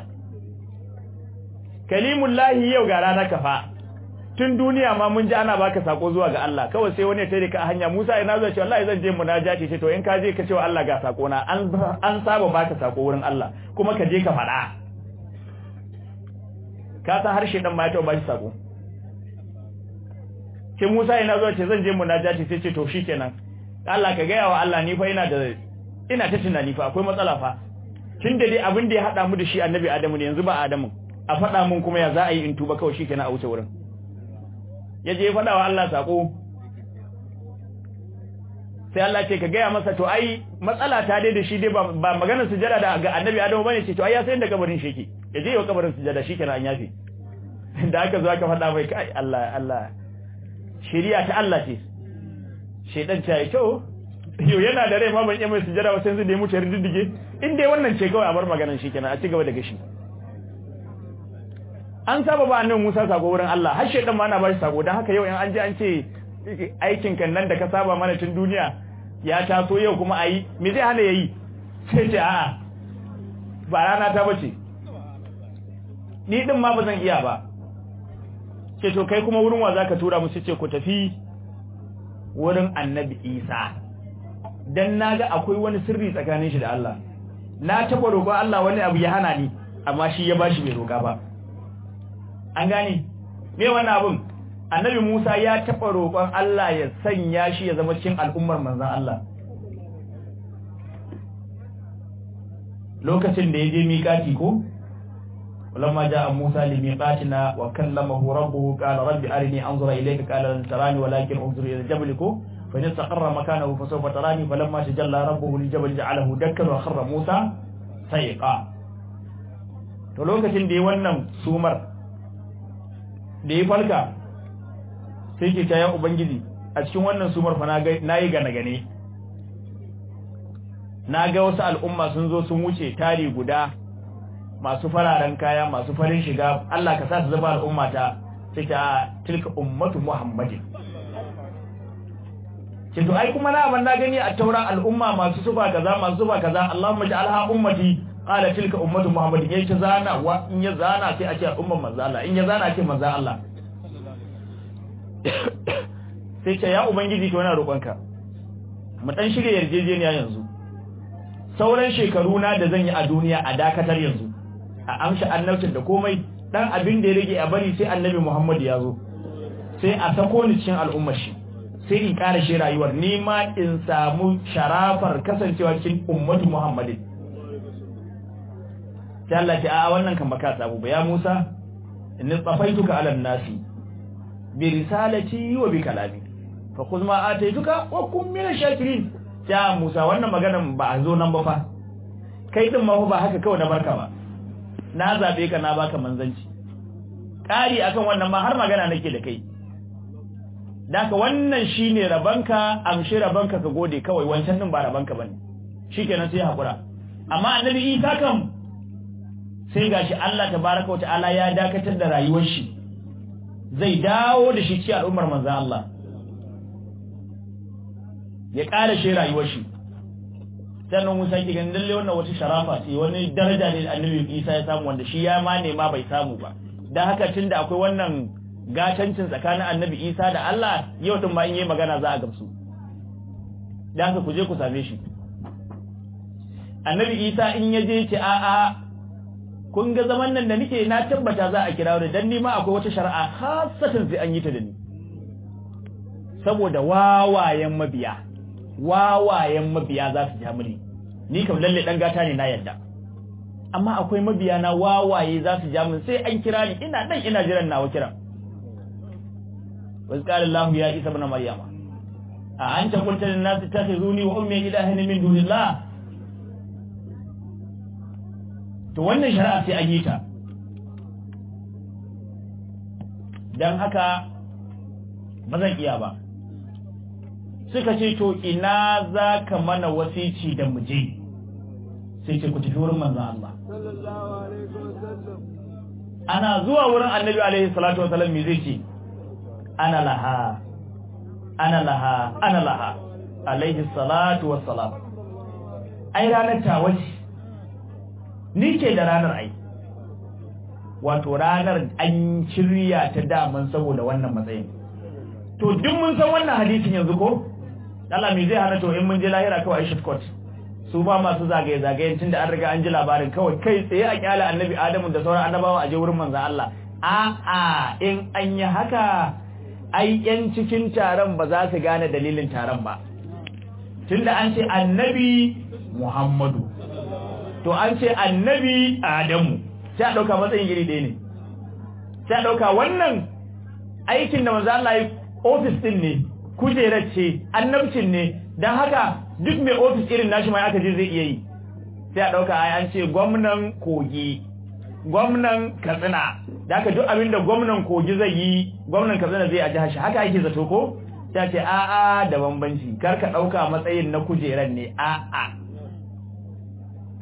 kalimullahi yau ga rana kafa tun duniya ma mun ji ana baka sako zuwa ga Allah kawai sai wani ya tare ka a hanya Musa ina zai ce wallahi zan je munajati ce to in ka je ka ce wa Allah ga sako na an an saba baka sako wurin Allah kuma ka je ka fada ka san harshe dan ma ya taɓa shi sako sai Musa ina zai ce zan je munajati sai ce to shikenan Allah ka gaya wa Allah ni fa ina da ina ta tunani fa akwai matsala fa tunda dai abin da ya hada mu da shi annabi Adamu ne yanzu ba Adamu a faɗa mun kuma ya za a yi in tuba kawai shikenan a wuce wurin yaje ya faɗa wa Allah sako sai Allah ce ka gaya masa to ai matsala ta dai da shi dai ba magana sujada da ga annabi Adamu bane ce to ai ya san da kabarin shi yake yaje ya kabarin sujada shikenan an yafe da aka zo aka faɗa mai kai Allah Allah shari'a ta Allah ce shedan ta yi kyau yau yana da rai ma ban iya mai sujada ba sai yanzu da ya mutu ya riddige in dai wannan ce kawai a bar maganar shi kenan a ci gaba da gashi an saba ba annabi Musa sako wurin Allah har shedan ma ana ba shi sako dan haka yau in an je an ce aikin kan nan da ka saba mana tun duniya ya taso yau kuma ayi me zai hana yayi sai ce a'a ba rana ta bace ni din ma bazan iya ba ce to kai kuma wurin wa zaka tura mu ce ku tafi wurin annabi Isa dan naga akwai wani sirri tsakanin shi da Allah na taba roƙo Allah wani abu ya hana ni amma shi ya bashi bai roƙa ba an gane me wannan abun annabi Musa ya taba roƙon Allah ya sanya shi ya zama cikin al'ummar manzon Allah lokacin da ya je miƙati ko ولما جاء موسى لميقاتنا وكلمه ربه قال رب أرني أنظر إليك قال لن تراني ولكن انظر إلى الجبل فإن استقر مكانه فسوف تراني فلما تجلى ربه للجبل جعله دكا وخر موسى سيقا to lokacin da ya wannan sumar da ya falka sai ke ta ya ubangiji a cikin wannan sumar fa na yi gane gane na ga wasu al'umma sun zo sun wuce tari guda masu fararen kaya masu farin shiga Allah ka sa su zama al'umma ta sai ta tilka ummatu muhammadin ce to ai kuma na ban na gani a tauran al'umma masu sufa kaza masu sufa kaza Allahumma ja'alha ummati qala tilka ummatu muhammadin yayi ta zana wa in ya zana sai a ce umman manzo Allah in ya zana ce manzo Allah sai ce ya ubangiji to ina roƙonka mu dan shirye yarjejeniya yanzu sauran shekaru na da zan yi a duniya a dakatar yanzu a amshi annabcin da komai dan abin da ya rage a bari sai annabi Muhammad ya zo sai a sako ni cikin al'ummar shi sai in ƙara shi rayuwar ni ma in samu sharafar kasancewa cikin ummatu Muhammadin sai Allah ta a wannan kan baka samu ba ya Musa inni tsafaituka ala nasi bi risalati wa bi kalami fa khudh ma ataituka wa kun min shakirin ya Musa wannan maganan ba a zo nan ba fa kai din ma ba haka kawai na barka ba na zabe ka na baka manzanci ƙari akan wannan ma har magana nake da kai daka wannan shine rabanka amshi rabanka ka gode kawai wancan din ba rabanka bane shikenan sai hakura amma annabi Isa kam sai gashi Allah tabaaraka wa ta'ala ya dakatar da rayuwar shi zai dawo da shi cikin al'ummar manzon Allah ya ƙara shi rayuwar shi sannan Musa ki ganin lalle wannan wata sharafa ce wani daraja ne annabi Isa ya samu wanda shi ya ma nema bai samu ba dan haka tunda akwai wannan gatancin tsakanin annabi Isa da Allah yau tun ma in yi magana za a gamsu dan haka ku je ku same shi annabi Isa in ya je ce a a kun ga zaman nan da nake na tabbata za a kira ni dan ni ma akwai wata shari'a khassatan sai an yi ta da ni saboda wawayen mabiya wawayen mabiya za su ja mini ni kam lalle dan gata ne na yadda amma akwai mabiya na wawaye za su ja mini sai an kira ni ina dan ina jiran nawa kiran wa qala Allah ya Isa ibn Maryama a anta qulta lin nas takhizuni wa ummi ilahin min dunillah to wannan shari'a sai an yi ta dan haka ba zan iya ba suka ce to ina za ka mana wasici da muje sai ce ku tafi wurin manzan Allah ana zuwa wurin annabi alaihi salatu wasalam me zai ce ana laha ana laha ana laha alaihi salatu wasalam ai ranar tawaci ni ke da ranar ai wato ranar an shirya ta daman saboda wannan matsayin to duk mun san wannan hadisin yanzu ko Allah me zai hana to in mun je lahira kawai Aisha court su ba masu zagaye zagayen tunda an riga an ji labarin kawai kai tsaye a kyale annabi Adamu da sauran annabawa a je wurin manzon Allah a a in an yi haka ai yan cikin taron ba za su gane dalilin taron ba tunda an ce annabi Muhammadu to an ce annabi Adamu sai a dauka matsayin iri ɗaya ne sai a dauka wannan aikin da manzo Allah ya office din ne kujerar ce annabcin ne don haka duk mai ofis irin nashi mai aka je zai iya yi sai a ɗauka ai an ce gwamnan kogi gwamnan katsina da haka duk abin da gwamnan kogi zai yi gwamnan katsina zai a jihar shi haka ake zato ko sai ce a'a da bambanci kar ka ɗauka matsayin na kujerar ne a'a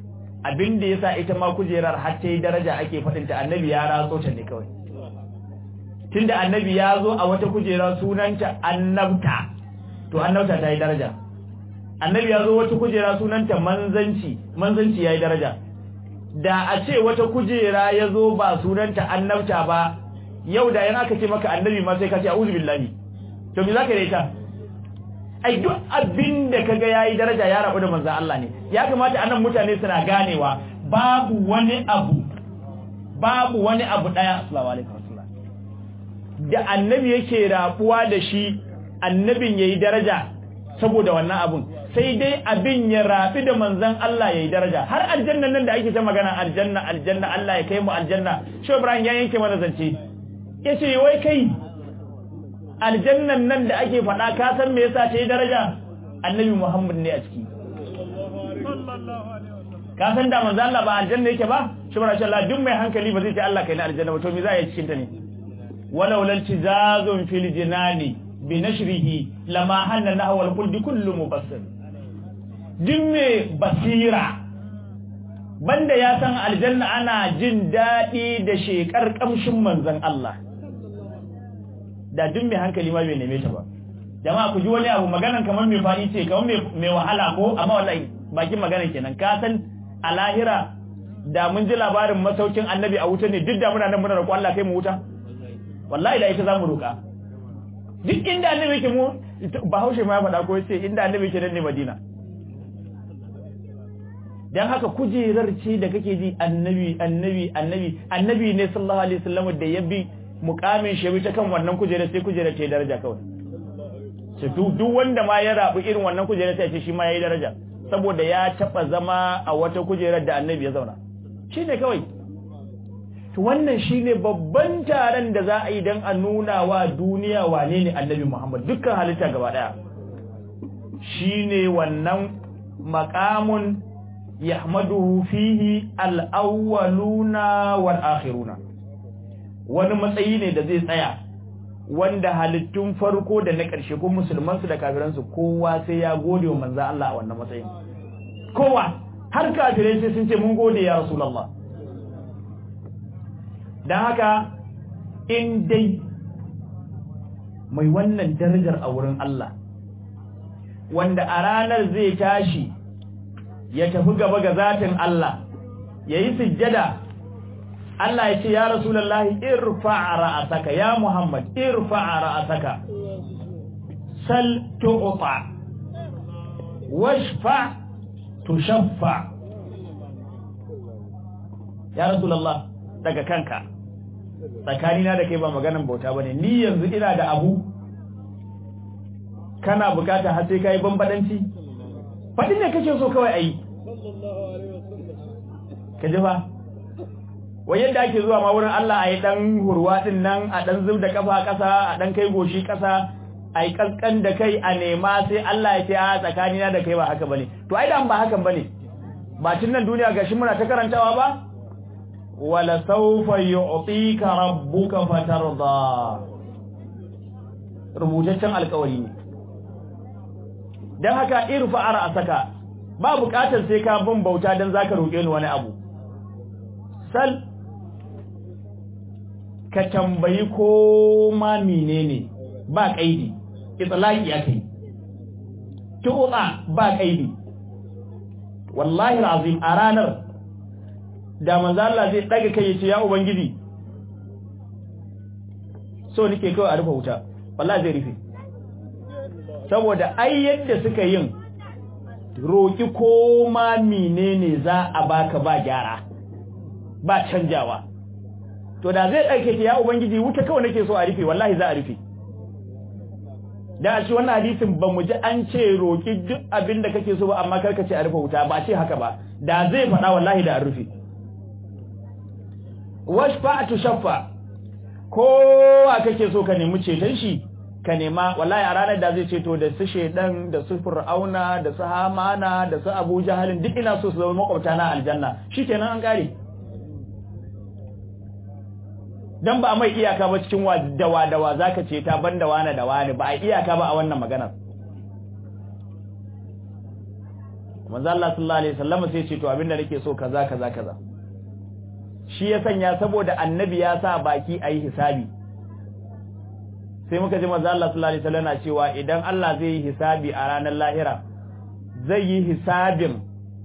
abin da yasa ita ma kujerar har ta yi daraja ake faɗin ta annabi ya ratso ta ne kawai tunda annabi ya zo a wata kujera sunanta annabta to annabta ta yi daraja annabi ya zo wata kujera sunanta manzanci manzanci ya yi daraja da a ce wata kujera ya zo ba sunanta annabta ba yau da yana aka ce maka annabi ma sai ka ce a'udhu billahi to me zaka yi ita ai duk abin da kaga yayi daraja ya rabu da manzo Allah ne ya kamata anan mutane suna ganewa babu wani abu babu wani abu daya assalamu alaikum da annabi yake rabuwa da shi annabin yayi daraja saboda wannan abun sai dai abin ya rabi da manzon Allah yayi daraja har aljannan nan da ake ta magana aljanna aljanna Allah ya kai mu aljanna shi Ibrahim ya yanke mana zance yace wai kai aljannan nan da ake faɗa ka san me yasa ta yi daraja annabi Muhammad ne a ciki ka san da manzo Allah ba aljanna yake ba shi bara Allah duk mai hankali ba zai ce Allah kai na aljanna ba to me za a yi cikin ta ne walau lal tizazun fil jinani bi nashrihi lama hanna nahwa al kulli kullu mubassir duk mai basira banda ya san aljanna ana jin daɗi da shekar kamshin manzon Allah da duk mai hankali ma bai neme ta ba jama'a ku ji wani abu maganan kamar mai fadi ce kamar mai wahala ko amma wallahi bakin magana kenan ka san a lahira da mun ji labarin masaukin annabi a wuta ne duk da muna nan muna roƙo Allah kai mu wuta wallahi da ita zamu roƙa duk inda annabi yake mu bahaushe ma ya faɗa ko yace inda annabi yake nan ne Madina dan haka kujerar ce da kake ji annabi annabi annabi annabi ne sallallahu alaihi wasallam da ya bi mukamin shi ta kan wannan kujerar sai kujerar ta daraja kawai sai duk wanda ma ya rabu irin wannan kujerar sai ce shi ma yayi daraja saboda ya taba zama a wata kujerar da annabi ya zauna shine kawai to wannan shine babban taron da za a yi dan a nuna wa duniya wane ne annabi Muhammad dukkan halitta gaba daya shine wannan maqamun yahmaduhu fihi al-awwaluna wal akhiruna wani matsayi ne da zai tsaya wanda halittun farko da na ƙarshe ko musulmansu da kafiransu kowa sai ya gode wa manzo Allah a wannan matsayin kowa har kafirai sai sun ce mun gode ya rasulullah dan haka in dai mai wannan darajar a wurin Allah wanda a ranar zai tashi ya tafi gaba ga zatin Allah yayi sujjada Allah ya ce ya Rasulullahi irfa'a ra'asaka ya Muhammad irfa'a ra'asaka sal tu'ta washfa tushaffa ya Rasulullah daga kanka tsakanina da kai ba maganan bauta bane ni yanzu ina da abu kana bukata har sai kai bambadanci fadin ne kake so kawai ayi kaje fa wai yadda ake zuwa ma wurin Allah a yi ɗan hurwa ɗin nan a ɗan zub da kafa ƙasa a ɗan kai goshi ƙasa a yi ƙasƙan da kai a nema sai Allah ya ce a tsakanina da kai ba haka bane to ai da ba hakan bane ba tun nan duniya gashi muna ta karantawa ba wala sawfa yu'tika rabbuka fatarda rubutaccen alƙawari ne dan haka irfa ara asaka ba buƙatar sai ka bin bauta dan zaka roƙe ni wani abu sal ka tambayi ko ma menene ba kaidi itlaqi akai tuqa ba kaidi wallahi alazim a ranar da manzo Allah zai daga kai yace ya ubangiji so nake kawai a rufe wuta wallahi zai rufe saboda ai yadda suka yin roki ko ma menene za a baka ba gyara ba canjawa to da zai ɗauke ki ya ubangiji wuta kawai nake so a rufe wallahi za a rufe da a ci wannan hadisin ba mu ji an ce roki duk abin da kake so ba amma karka ce a rufe wuta ba ce haka ba da zai faɗa wallahi da a rufe washfa'atu shaffa kowa kake so ka nemi ceton shi ka nema wallahi a ranar da zai ceto da su shedan da su fir'auna da su hamana da su abu jahalin duk ina so su zama makwabta na aljanna shikenan an kare dan ba mai iyaka ba cikin dawa dawa zaka ce ta banda wani da wani ba a iyaka ba a wannan maganar manzo Allah sallallahu alaihi wasallam sai ya ce to abinda nake so kaza kaza kaza shi ya sanya saboda annabi ya sa baki ayi hisabi sai muka ji manzo Allah sallallahu alaihi wasallam cewa idan Allah zai yi hisabi a ranar lahira zai yi hisabin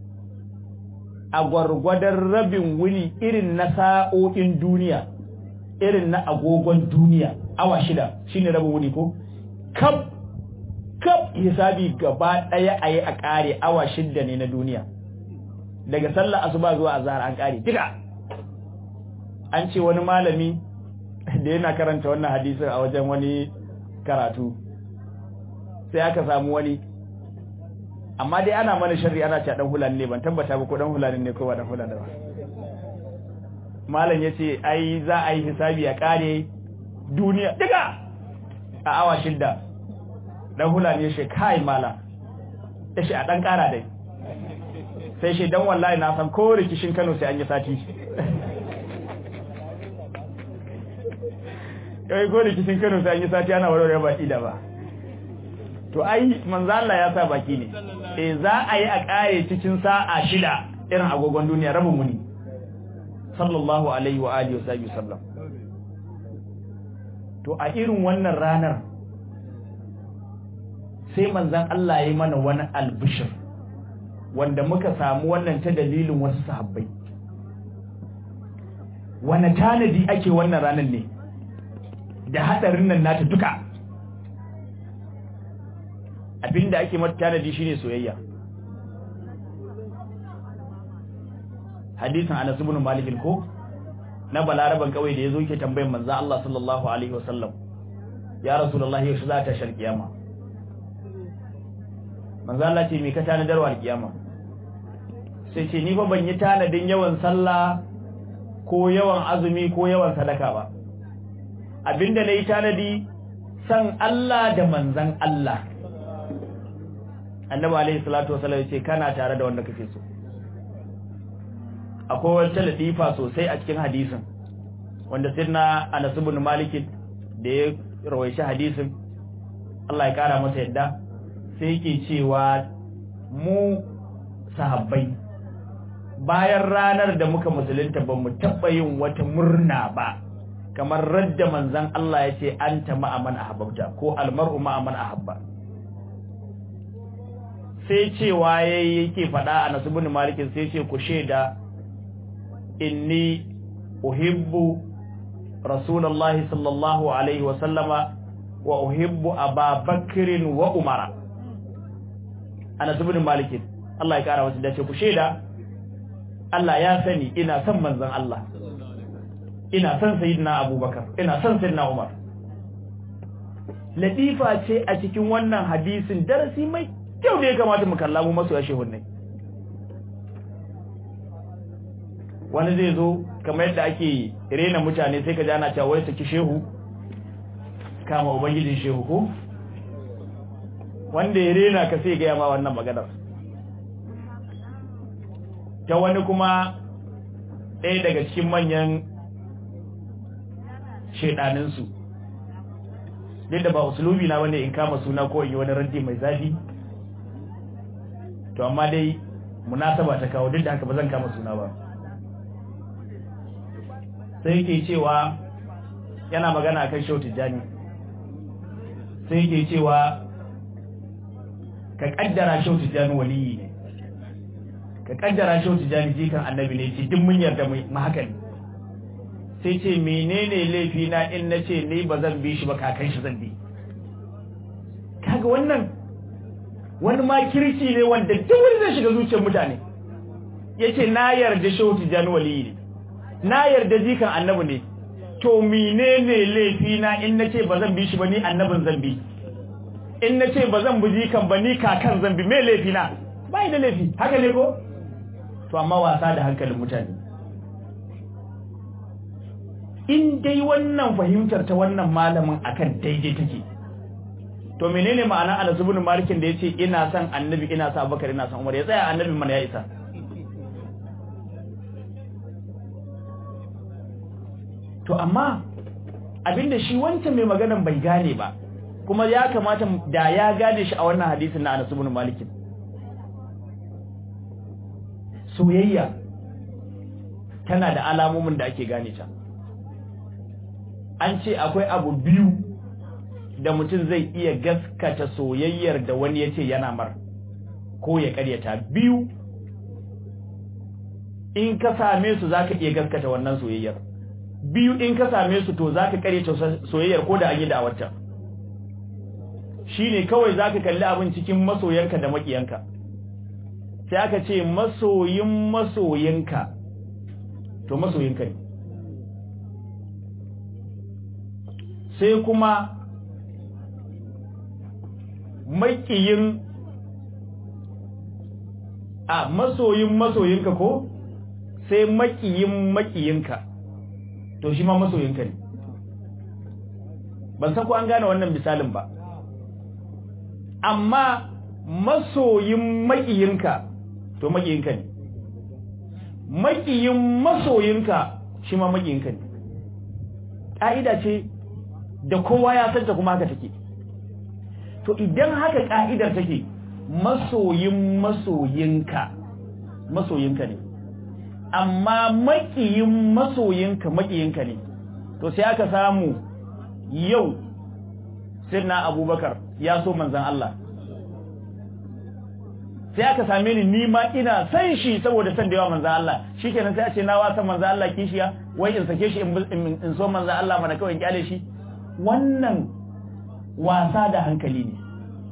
a gwargwadon rabin wuni irin na sa'o'in duniya irin na agogon duniya awa shida shine rabin wuni ko kaf kaf hisabi gaba daya ayi a kare awa shida ne na duniya daga sallar asuba zuwa azhar an kare duka an ce wani malami da yana karanta wannan hadisin a wajen wani karatu sai aka samu wani amma dai ana mana sharri ana cewa dan hulani ne ban tabbata ba ko dan hulani ne ko ba dan hulani ba malam yace ai za a yi hisabi a kare duniya duka a awa shidda dan hulani ya ce kai malam yace a dan kara dai sai shi dan wallahi na san ko rikishin Kano sai an yi sati kai ko rikishin Kano sai an yi sati ana warware baki da ba to ai manzo Allah ya sa baki ne eh za a yi a kare cikin sa'a shida irin agogon duniya rabin muni sallallahu alaihi wa alihi wa sallam to a irin wannan ranar sai manzon Allah ya yi mana wani albishir wanda muka samu wannan ta dalilin wasu sahabbai wani tanadi ake wannan ranar ne da hadarin nan nata duka abinda ake mata tanadi shine soyayya hadisin Anas ibn Malik ko na balaraban kawai da yazo yake tambayar manzo Allah sallallahu alaihi wasallam ya rasulullahi yaushe za ta shar kiyama manzo Allah ce me ka tanadarwa alkiyama sai ce ni fa ban yi tanadin yawan sallah ko yawan azumi ko yawan sadaka ba abinda nayi tanadi san Allah da manzan Allah annabi alaihi salatu wasallam yace kana tare da wanda kake so akwai wata latifa sosai a cikin hadisin wanda sirna Anas ibn Malik da ya rawaishi hadisin Allah ya kara masa yadda sai yake cewa mu sahabbai bayan ranar da muka musulunta ba mu taɓa yin wata murna ba kamar radda manzan Allah ya ce an ta ma'aman ahabbta ko almar'u ma'aman ahabba sai cewa yayi yake faɗa a nasibin malikin sai ce ku shaida inni uhibbu rasulullahi sallallahu alaihi wa sallama wa uhibbu ababakrin wa umara a nasibin malikin Allah ya kara wasu dace ku shaida Allah ya sani ina son manzon Allah ina son sayyidina Abubakar ina son sayyidina Umar latifa ce a cikin wannan hadisin darasi mai kyau da ya kamata mu kalla mu masoya shehunnai wani zai zo kamar yadda ake rena mutane sai ka ji ana cewa wai saki shehu kama ubangijin shehu ko wanda ya rena ka sai ga yama wannan maganar ta wani kuma ɗaya daga cikin manyan shaidaninsu duk da ba usulubi na wanda in kama suna ko in yi wani ranti mai zafi to amma dai munasaba ta kawo duk da haka ba zan kama suna ba sai yake cewa yana magana akan shau tijjani sai yake cewa ka kaddara shau tijjani waliyi ne ka kaddara shau tijjani jikan annabi ne ce duk mun yarda mu haka ne sai ce menene laifi na in nace ni ba zan bi shi ba kakan shi zan bi kaga wannan wani ma kirki ne wanda duk wani zai shiga zuciyar mutane yace na yarda shehu tijani waliyi ne na yarda jikan annabi ne to menene laifi na in nace ba zan bi shi ba ni annabin zan bi in nace ba zan bi jikan ba ni kakan zan bi me laifi na bai da laifi haka ne ko to amma wasa da hankalin mutane in dai wannan fahimtar ta wannan malamin akan daidai take to menene ma'ana Anas ibn Malik da yace ina son Annabi ina son Abubakar ina son Umar ya tsaya Annabi mana ya isa to amma abinda shi wancan mai maganan bai gane ba kuma ya kamata da ya gane shi a wannan hadisin na Anas ibn Malik soyayya tana da alamomin da ake gane ta an ce akwai abu biyu da mutum zai iya gaskata soyayyar da wani ya ce yana mar ko ya karyata biyu in ka same su za ka iya gaskata wannan soyayyar biyu in ka same su to za ka karyata soyayyar ko da an yi da wata shi ne kawai za ka kalli abin cikin masoyanka da makiyanka sai aka ce masoyin masoyinka to masoyinka ne sai kuma makiyin a masoyin masoyinka ko sai makiyin makiyinka to shi ma masoyinka ne ban san ko an gane wannan misalin ba amma masoyin makiyinka to makiyinka ne makiyin masoyinka shi ma makiyinka ne ƙa'ida ce da kowa ya santa kuma haka take to idan haka ƙa'idar take masoyin masoyinka masoyinka ne amma makiyin masoyinka makiyinka ne to sai aka samu yau sirna abubakar ya so manzan Allah sai aka same ni ni ma ina san shi saboda san da yawa manzan Allah shikenan sai a ce na wasa manzan Allah kishiya wai in sake shi in so manzan Allah mana kawai in kyale shi wannan wasa da hankali ne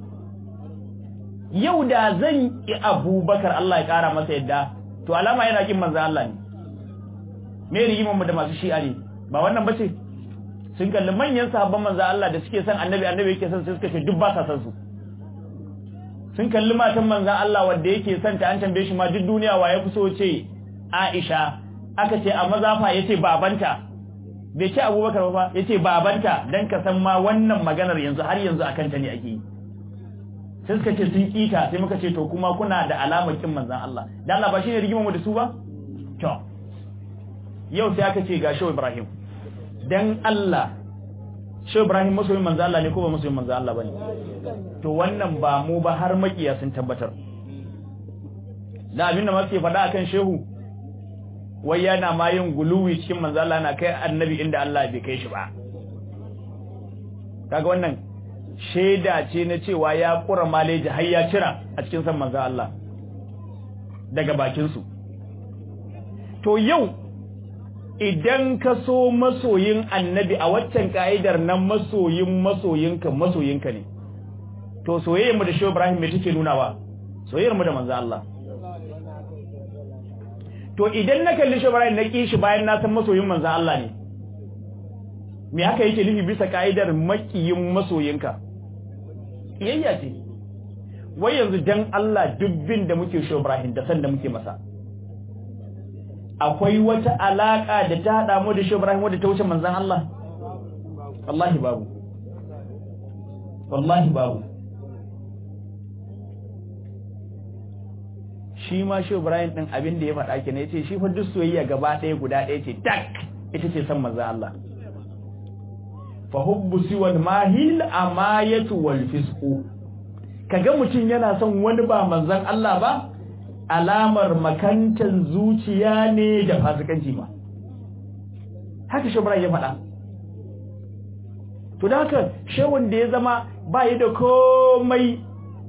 yau da zan yi abubakar Allah ya kara masa yadda to alama yana kin manzan Allah ne me rigimanmu da masu shi'a ne ba wannan bace sun kalli manyan sahabban manzan Allah da suke son annabi annabi yake son sai suka ce duk ba sa son su sun kalli matan manzan Allah wanda yake son ta an tambaye shi ma duk duniya wa ya fi so ce Aisha aka ce a mazafa yace babanta bai ce Abubakar ba yace babanta dan ka san ma wannan maganar yanzu har yanzu akan ta ne ake yi sai suka ce sun kita sai muka ce to kuma kuna da alamar kin manzan Allah dan Allah ba shine rigimar mu da su ba to yau sai aka ce ga Shehu Ibrahim dan Allah Shehu Ibrahim masoyin manzan Allah ne ko ba masoyin manzan Allah bane to wannan ba mu ba har makiya sun tabbatar da abinda ma suke faɗa akan Shehu wai yana ma yin guluwi cikin manzan Allah na kai annabi inda Allah bai kai shi ba kaga wannan shaida ce na cewa ya kura maleji har ya cira a cikin san manzan Allah daga bakinsu to yau idan ka so masoyin annabi a waccan ka'idar nan masoyin masoyinka masoyinka ne to soyayyarmu da shehu ibrahim mai take nunawa soyayyarmu da manzan Allah to idan na kalli shehu ibrahim na ƙi shi bayan na san masoyin manzan Allah ne me haka yake nufi bisa ka'idar makiyin masoyinka kiyayya ce wai yanzu dan Allah dubbin da muke shi Ibrahim da san da muke masa akwai wata alaka da ta hada mu da shi Ibrahim wadda ta wuce manzon Allah wallahi babu wallahi babu shi ma shi Ibrahim din abin da ya faɗa kenan yace shi fa duk soyayya gaba ɗaya guda ɗaya ce tak ita ce san manzon Allah fa hubbu siwal mahil amayatu wal fisqu kaga mutun yana son wani ba manzon Allah ba alamar makantan zuciya ne da fasikanci ma haka shebra ya faɗa to da haka shewun da ya zama ba yi da komai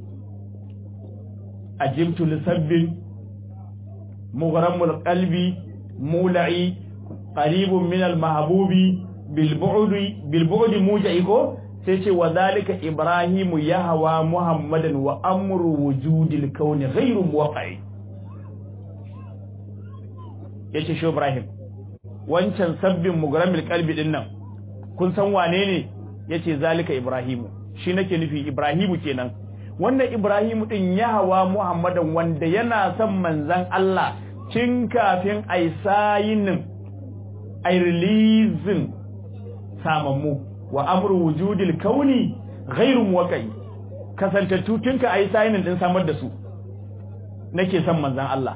ajibtu lisabbin mugharamul qalbi mula'i qaribun min al mahbubi bilbu'udi muja'i ko sai ce wa zalika ibrahimu yahwa muhammadan wa amru wujudil kauni ghairu muwaqqi yace shi ibrahim wancan sabbin mugramil qalbi din nan kun san wane ne yace zalika ibrahimu shi nake nufi ibrahimu kenan wannan ibrahimu din yahwa muhammadan wanda yana son manzon Allah cin kafin ai sayinin ai releasing samammu wa amru wujudil kauni ghairu muwaqqi kasantattu tunka ayi sayinin din samar da su nake son manzon Allah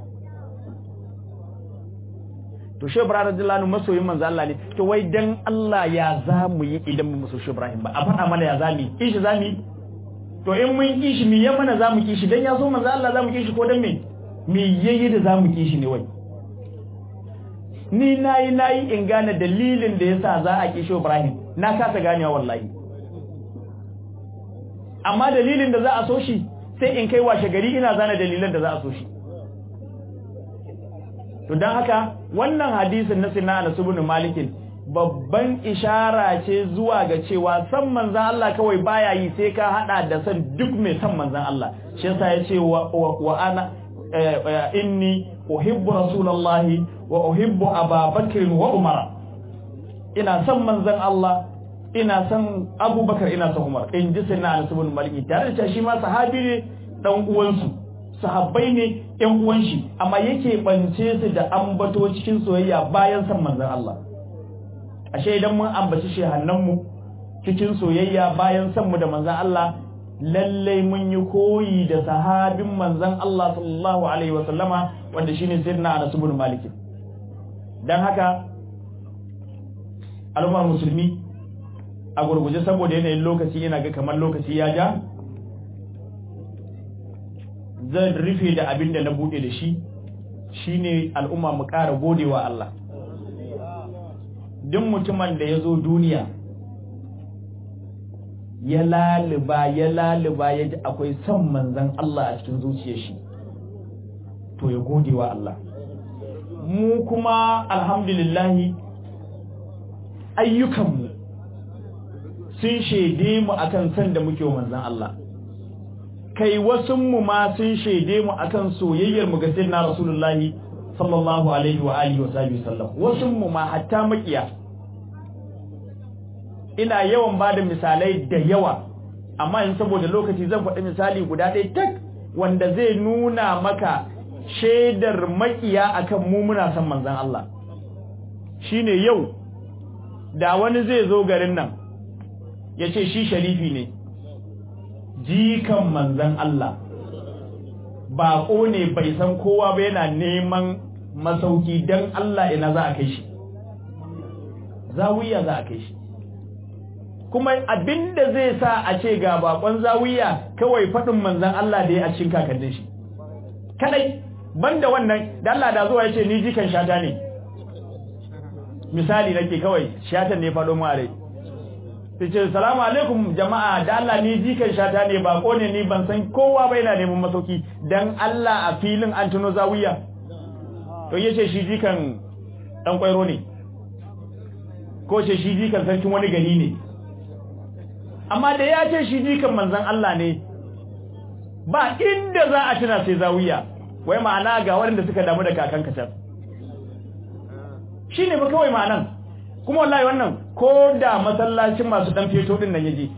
to shi Ibrahim radiyallahu anhu masoyin manzon Allah ne to wai dan Allah ya zamu yi idan mu so shi Ibrahim ba a faɗa mana ya zami kishi zami to in mun kishi mi ya mana zamu kishi dan ya so manzon Allah zamu kishi ko dan me me yayi da zamu ki shi ne wai ni nayi nayi in gane dalilin da yasa za a ki shi Ibrahim na kasa ganewa wallahi amma dalilin da za a so shi sai in kai washe gari ina zana dalilan da za a so shi to don haka wannan hadisin na sinna Anas ibn Malik babban ishara ce zuwa ga cewa san manzan Allah kawai baya yi sai ka hada da san duk mai san manzan Allah shi yasa yace wa, wa ana inni uhibbu rasulullahi wa uhibbu ababakr wa umar ina san manzan Allah ina san abubakar ina san umar in ji sinna Anas ibn Malik tare da shi ma sahabi ne dan uwansu sahabbai ne ƴan uwan shi amma yake bance su da ambato cikin soyayya bayan san manzon Allah ashe idan mun ambaci shehannan mu cikin soyayya bayan san mu da manzon Allah lalle mun yi koyi da sahabin manzon Allah sallallahu alaihi wa sallama wanda shine sayyidina Anas ibn Malik dan haka al'ummar musulmi a gurguje saboda yanayin lokaci ina ga kamar lokaci ya ja zan rufe da abin da na bude da shi shine al'umma mu ƙara godewa Allah duk mutumin da ya zo duniya ya laliba ya laliba ya ji akwai son manzan Allah a cikin zuciyar shi to ya godewa Allah mu kuma alhamdulillahi ayyukanmu sun shaide mu akan san da muke wa manzan Allah kai wasunmu ma sun shaide mu akan soyayyar mu ga sayyidina rasulullahi sallallahu alaihi wa alihi wa sahbihi sallam wasunmu ma hatta makiya ina yawan bada misalai da yawa amma in saboda lokaci zan faɗi misali guda ɗaya tak wanda zai nuna maka shaidar makiya akan mu muna son manzon Allah shine yau da wani zai zo garin nan ya ce shi sharifi ne jikan manzan Allah baƙo ne bai san kowa ba yana neman masauki don Allah ina za a kai shi zawiya za a kai shi kuma abinda zai sa a ce ga bakon zawiya kawai faɗin manzan Allah da ya a cikin kakannin shi kadai banda wannan da Allah da zuwa ya ce ni jikan shata ne misali nake kawai shatan ne faɗo mu a rai sai ce salamu alaikum jama'a da Allah ni jikan shata ne ba ne ni ban san kowa ba yana neman masauki dan Allah a filin an tuno zawiya to yace shi jikan dan kwairo ne ko ce shi jikan sarkin wani gari ne amma da ya ce shi jikan manzon Allah ne ba inda za a tuna sai zawiya wai ma'ana ga waɗanda suka damu da kakan kacar shine ba kawai ma'anan kuma wallahi wannan ko da masallacin masu dan feto din nan yaje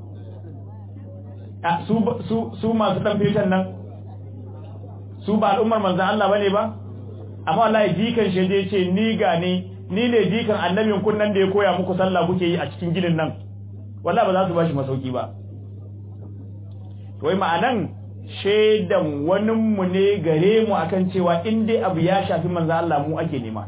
a su su su masu dan feton nan su ba al'ummar manzon Allah bane ba amma wallahi jikan shi je ce ni ga ni ni ne jikan annabin kun nan da ya koya muku sallah kuke yi a cikin gidan nan wallahi ba za su bashi masauki ba wai ma'anan shaidan wani mu ne gare mu akan cewa in dai abu ya shafi manzon Allah mu ake nema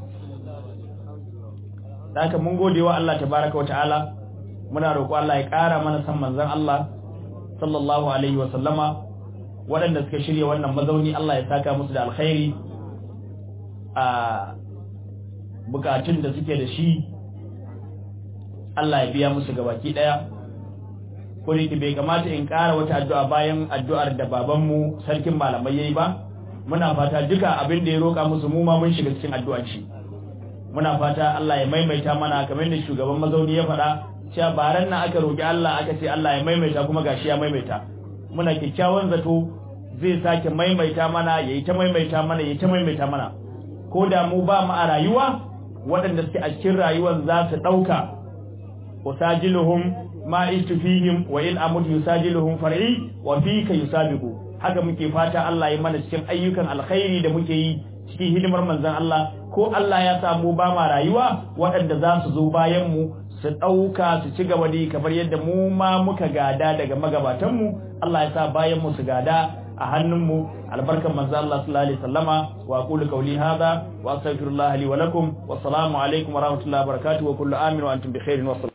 da haka mun gode wa Allah tabaraka wa ta'ala muna roƙo Allah ya ƙara mana san manzon Allah sallallahu alaihi wa sallama waɗanda suka shirya wannan mazauni Allah ya saka musu da alkhairi a bukatun da suke da shi Allah ya biya musu gabaki daya ko da bai kamata in ƙara wata addu'a bayan addu'ar da babanmu sarkin malamai yayi ba muna fata duka abin da ya roƙa musu mu ma mun shiga cikin addu'ar shi muna fata Allah ya maimaita mana kamar da shugaban mazauni ya faɗa cewa baran nan aka roki Allah aka ce Allah ya maimaita kuma gashi ya maimaita muna kyakkyawan zato zai sake maimaita mana yayi ta maimaita mana yayi ta maimaita mana ko da mu ba mu a rayuwa waɗanda suke a cikin rayuwar za su ɗauka usajiluhum ma istufihim wa in amut yusajiluhum far'i wa fika yusabiqu haka muke fata Allah ya mana cikin ayyukan alkhairi da muke yi cikin hidimar manzon Allah ko Allah ya samu ba ma rayuwa waɗanda za su zo bayan mu su ɗauka su ci gaba da kamar yadda mu ma muka gada daga magabatanmu Allah ya sa bayan mu su gada a hannunmu albarkan manzo Allah sallallahu alaihi wasallama wa aqulu qawli hadha wa astaghfirullah li wa lakum wassalamu alaikum wa rahmatullahi wa barakatuh wa kullu amin wa antum bi khairin wa